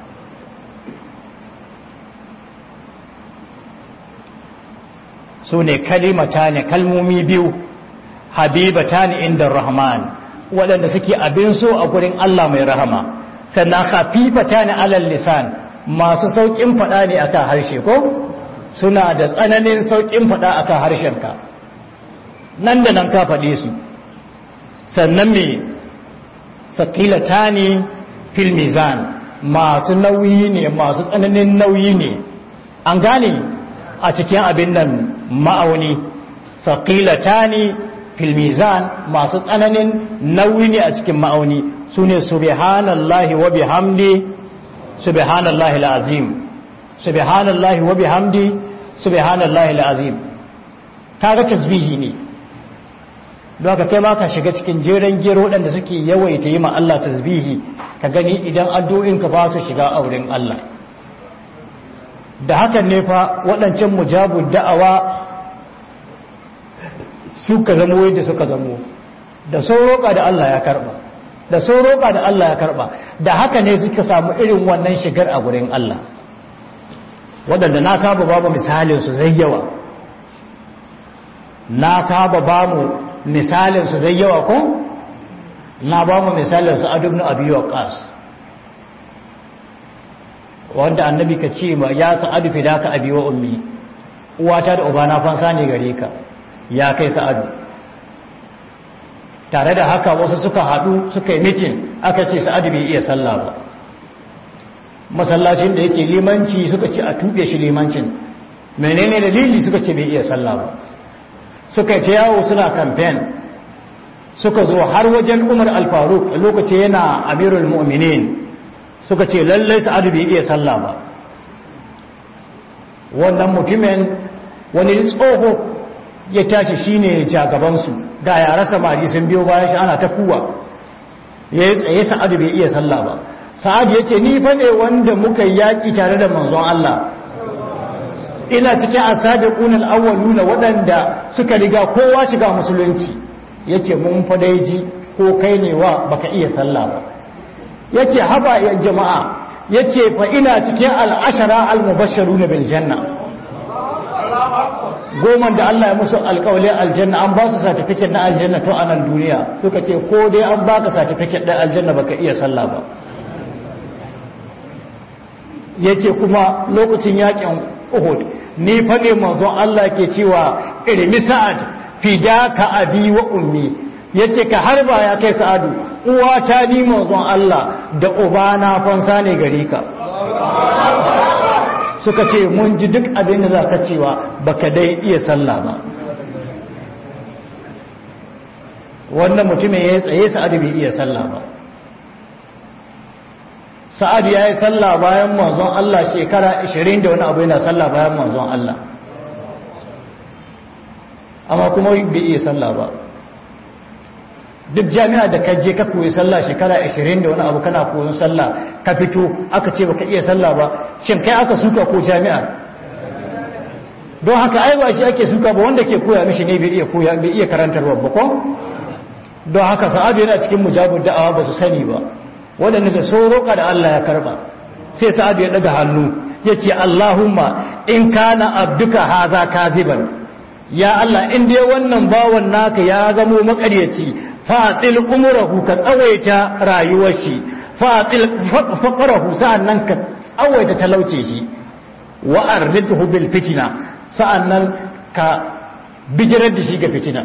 su ne kalimata ne kalmomi biyu habibata ne inda rahman waɗanda suke abin so a gurin Allah mai rahama sannan hafifata ne alal lisan masu sauƙin faɗa ne aka harshe ko suna da tsananin sauƙin faɗa aka harshenka nan da nan ka faɗe su sannan me sakilata ne fil mizan masu nauyi ne masu tsananin nauyi ne an gane a cikin abin nan ma'auni saƙilata ne filmizan masu tsananin nauyi ne a cikin ma'auni su ne subhanallahi wa bihamdi subhanallahi al'azim subhanallahi wa bihamdi subhanallahi al'azim kaga tasbihi ne don ka kai ma ka shiga cikin jeren gero waɗanda suke yawaita yi ma Allah tasbihi ka gani idan addu'inka ba su shiga auren Allah da hakan ne fa waɗancan mujabun da'awa suka zamo yadda suka zamo da sun roƙa da Allah ya karɓa da sun roƙa da Allah ya karɓa da haka ne suka samu irin wannan shigar a gurin Allah waɗanda na saba babu misalinsu zai yawa na saba ba mu misalinsu zai yawa ko na ba mu misalinsu a dubna abu waqas wanda annabi ka ce ma ya sa'adu fidaka abi wa ummi uwata da ubana fansa ne gare ka ya kai sa'adu tare da haka wasu suka haɗu suka yi mitin aka ce sa'adu bai iya sallah ba masallacin da yake limanci suka ce a tuɓe shi limancin menene dalili suka ce bai iya sallah ba suka ta yawo suna kamfen suka zo har wajen umar alfaruk lokaci yana amirul mu'minin suka ce lallai sa'adu bai iya sallah ba wannan mutumin wani tsoho ya tashi shine jagabansu ga yara samari sun biyo bayan shi ana ta kuwa ya yi tsaye sa'adu bai iya sallah ba sa'adu ya ce ni fa ne wanda muka yaƙi tare da manzon Allah ina cikin asabiqun al-awwaluna waɗanda suka riga kowa shiga musulunci yake mun fa dai ji ko kai ne wa baka iya sallah ba yace haba ya jama'a yace fa ina cikin al-ashara al-mubashshiruna bil janna goma da Allah ya musu alƙawli aljanna an ba su certificate na aljanna to a nan duniya suka ce ko dai an baka certificate ɗin aljanna baka iya sallah ba yace kuma lokacin yakin Uhud ni fa ne manzon Allah ke cewa irmi sa'ad fidaka abi wa ummi yace ka harba ya kai sa'adu uwata ni manzon Allah da ubana fansa ne gare ka suka ce mun ji duk abin da za ka cewa baka dai iya sallah ba wannan mutumin ya yi tsaye sa'adu bai iya sallah ba sa'adu ya yi sallah bayan manzon Allah shekara 20 da wani abu yana sallah bayan manzon Allah amma kuma bai iya sallah ba duk jami'a da ka je ka koyi sallah shekara 20 da wani abu kana koyon sallah ka fito aka ce baka iya sallah ba shin kai aka suka ko jami'a don haka ai ba shi ake suka ba wanda ke koya mishi ne bai iya koya bai iya karantarwa ba ko don haka sa'adu yana cikin mujabud da'awa ba su sani ba waɗanda da so roƙa da Allah ya karba sai sa'adu ya daga hannu ya ce Allahumma in kana abduka haza kaziban ya Allah in dai wannan bawan naka ya zamo makaryaci fa'atil umurahu ka tsawaita rayuwar shi fa'atil faqarahu sa'annan ka tsawaita talauce shi wa arridhu bil fitna sa'annan ka bijirar da shi ga fitina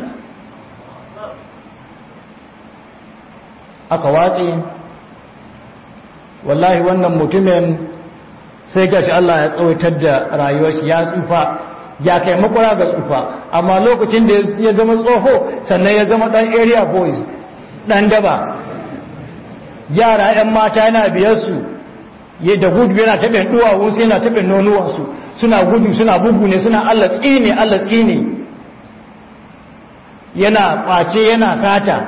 aka watsi wallahi wannan mutumin sai gashi Allah ya tsawaitar da rayuwar shi ya tsufa ya kai makwara ga tsufa amma lokacin da ya zama tsoho sannan ya zama dan area boys dan daba yara yan mata yana biyarsu ya da gudu yana taɓin duwawunsu yana taɓin nonuwansu suna gudu suna bugu ne suna Allah tsine Allah tsine yana ƙwace yana sata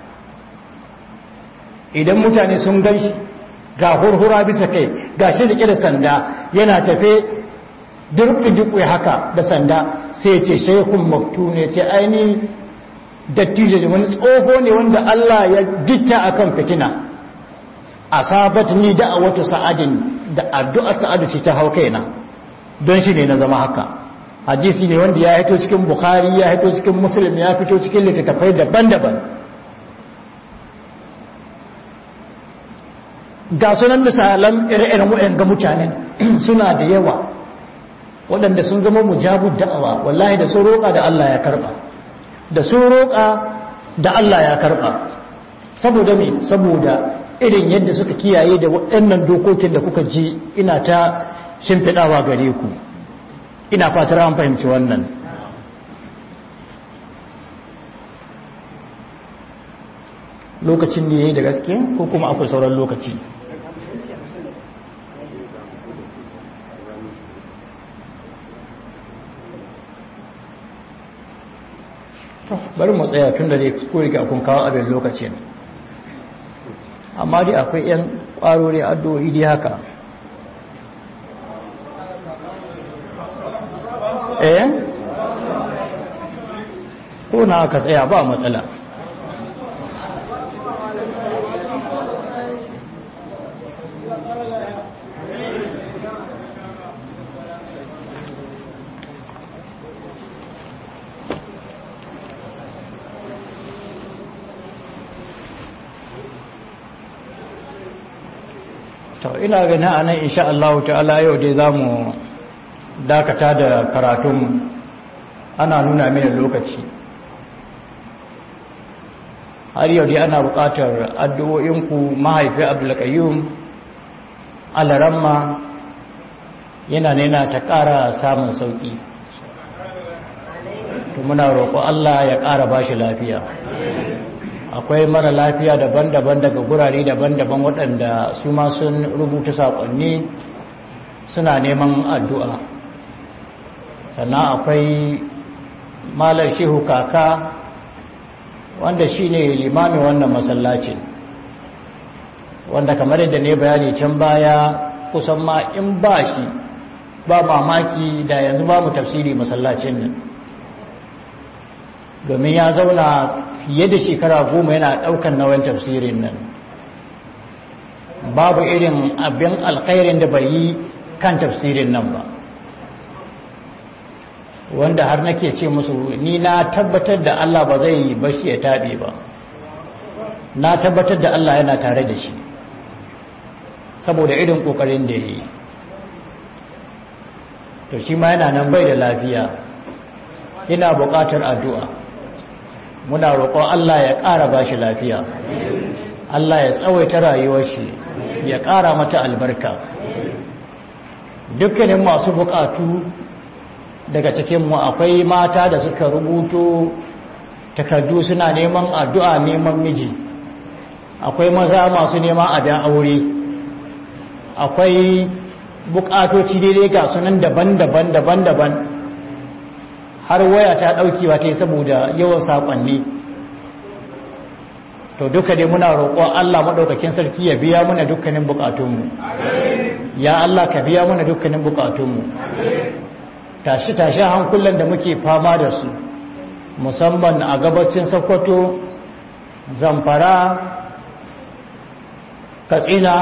idan mutane sun gan shi ga hurhura bisa kai ga shi da da sanda yana tafe durƙi haka da sanda sai ce shaikun maktu ne ce aini dattijo ne wani tsoho ne wanda Allah ya gitta akan fitina asabat ni da'awatu sa'adin da addu'ar sa'adu ce ta hau kaina don shi ne na zama haka hadisi ne wanda ya hito cikin bukhari ya hito cikin muslim ya fito cikin littattafai daban-daban ga sunan misalan ire-iren wa'yan ga mutanen suna da yawa waɗanda sun zama mujabud da'awa wallahi da sun roƙa da Allah ya karɓa da sun roƙa da Allah ya karɓa saboda me saboda irin yadda suka kiyaye da waɗannan dokokin da kuka ji ina ta shimfiɗawa gare ku ina fatar an fahimci wannan lokacin ne yayi da gaske ko kuma akwai sauran lokaci bari mu tsaya tun da dai ko riga kun kawo abin lokacin amma dai akwai 'yan ƙwarori addu'o'i dai haka eh ko na aka tsaya ba matsala to ina gani a nan insha Allah ta'ala yau dai za mu dakata da karatun ana nuna mini lokaci har yau dai ana buƙatar addu'o'inku mahaifi abdulkayyum alaramma yana nena ta ƙara samun sauƙi to muna roƙo Allah ya ƙara ba shi lafiya akwai mara lafiya daban-daban daga gurare daban-daban waɗanda su ma sun rubuta saƙonni suna neman addu'a sannan akwai malar shehu kaka wanda shi ne limamin wannan masallacin wanda kamar yadda ne bayani can baya kusan ma in ba shi ba mamaki da yanzu ba mu tafsiri masallacin nan domin ya zauna fiye da shekara goma yana ɗaukan nauyin tafsirin nan babu irin abin alkhairin da bai yi kan tafsirin nan ba wanda har nake ce musu ni na tabbatar da Allah ba zai bashi ya taɓe ba na tabbatar da Allah yana tare da shi saboda irin ƙoƙarin da ya yi to shi ma yana nan bai da lafiya yana buƙatar addu'a muna roƙon Allah ya ƙara ba shi lafiya Allah ya tsawaita rayuwar shi ya ƙara mata albarka dukkanin masu buƙatu daga cikinmu akwai mata da suka rubuto takardu suna neman addu'a neman miji akwai maza masu neman abin aure akwai buƙatoci daidai ga sunan daban-daban daban-daban har waya ta ɗauki ba ta yi saboda yawan saƙonni to duka dai muna roƙo Allah maɗaukakin sarki ya biya muna dukkanin buƙatunmu ya Allah ka biya muna dukkanin buƙatunmu tashi-tashi hankulan da muke fama da su musamman a gabacin sokoto zamfara katsina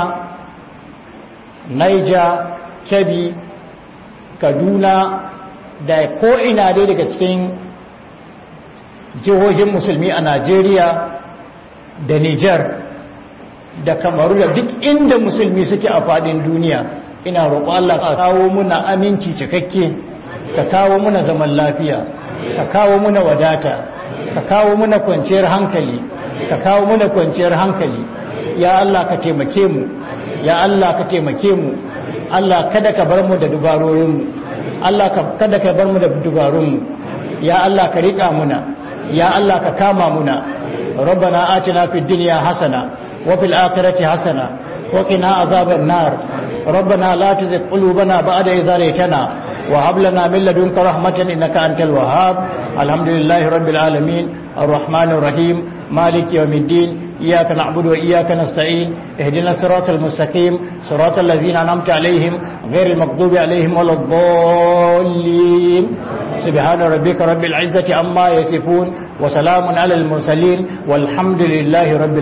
naija kebbi kaduna da ko'ina dai daga cikin jihohin musulmi a najeriya da niger da kamaru da duk inda musulmi suke a fadin duniya ina roƙo Allah ka kawo muna aminci cikakke ka kawo muna zaman lafiya ka kawo muna wadata ka kawo muna kwanciyar hankali ka kawo muna kwanciyar hankali ya Allah ka taimake mu ya Allah ka taimake mu Allah kada ka bar mu da dubarorin mu Allah kada ka bar mu da dubarun mu ya Allah ka rika muna ya Allah ka kama muna ربنا آتنا في الدنيا حسنة وفي الآخرة حسنة وقنا عذاب النار ربنا لا تزغ قلوبنا بعد إذ هديتنا وهب لنا من لدنك رحمة إنك أنت الوهاب الحمد لله رب العالمين الرحمن الرحيم مالك يوم الدين إياك نعبد وإياك نستعين اهدنا الصراط المستقيم صراط الذين أنعمت عليهم غير المغضوب عليهم ولا الضالين سبحان ربك رب العزة عما يصفون وسلام على المرسلين والحمد لله رب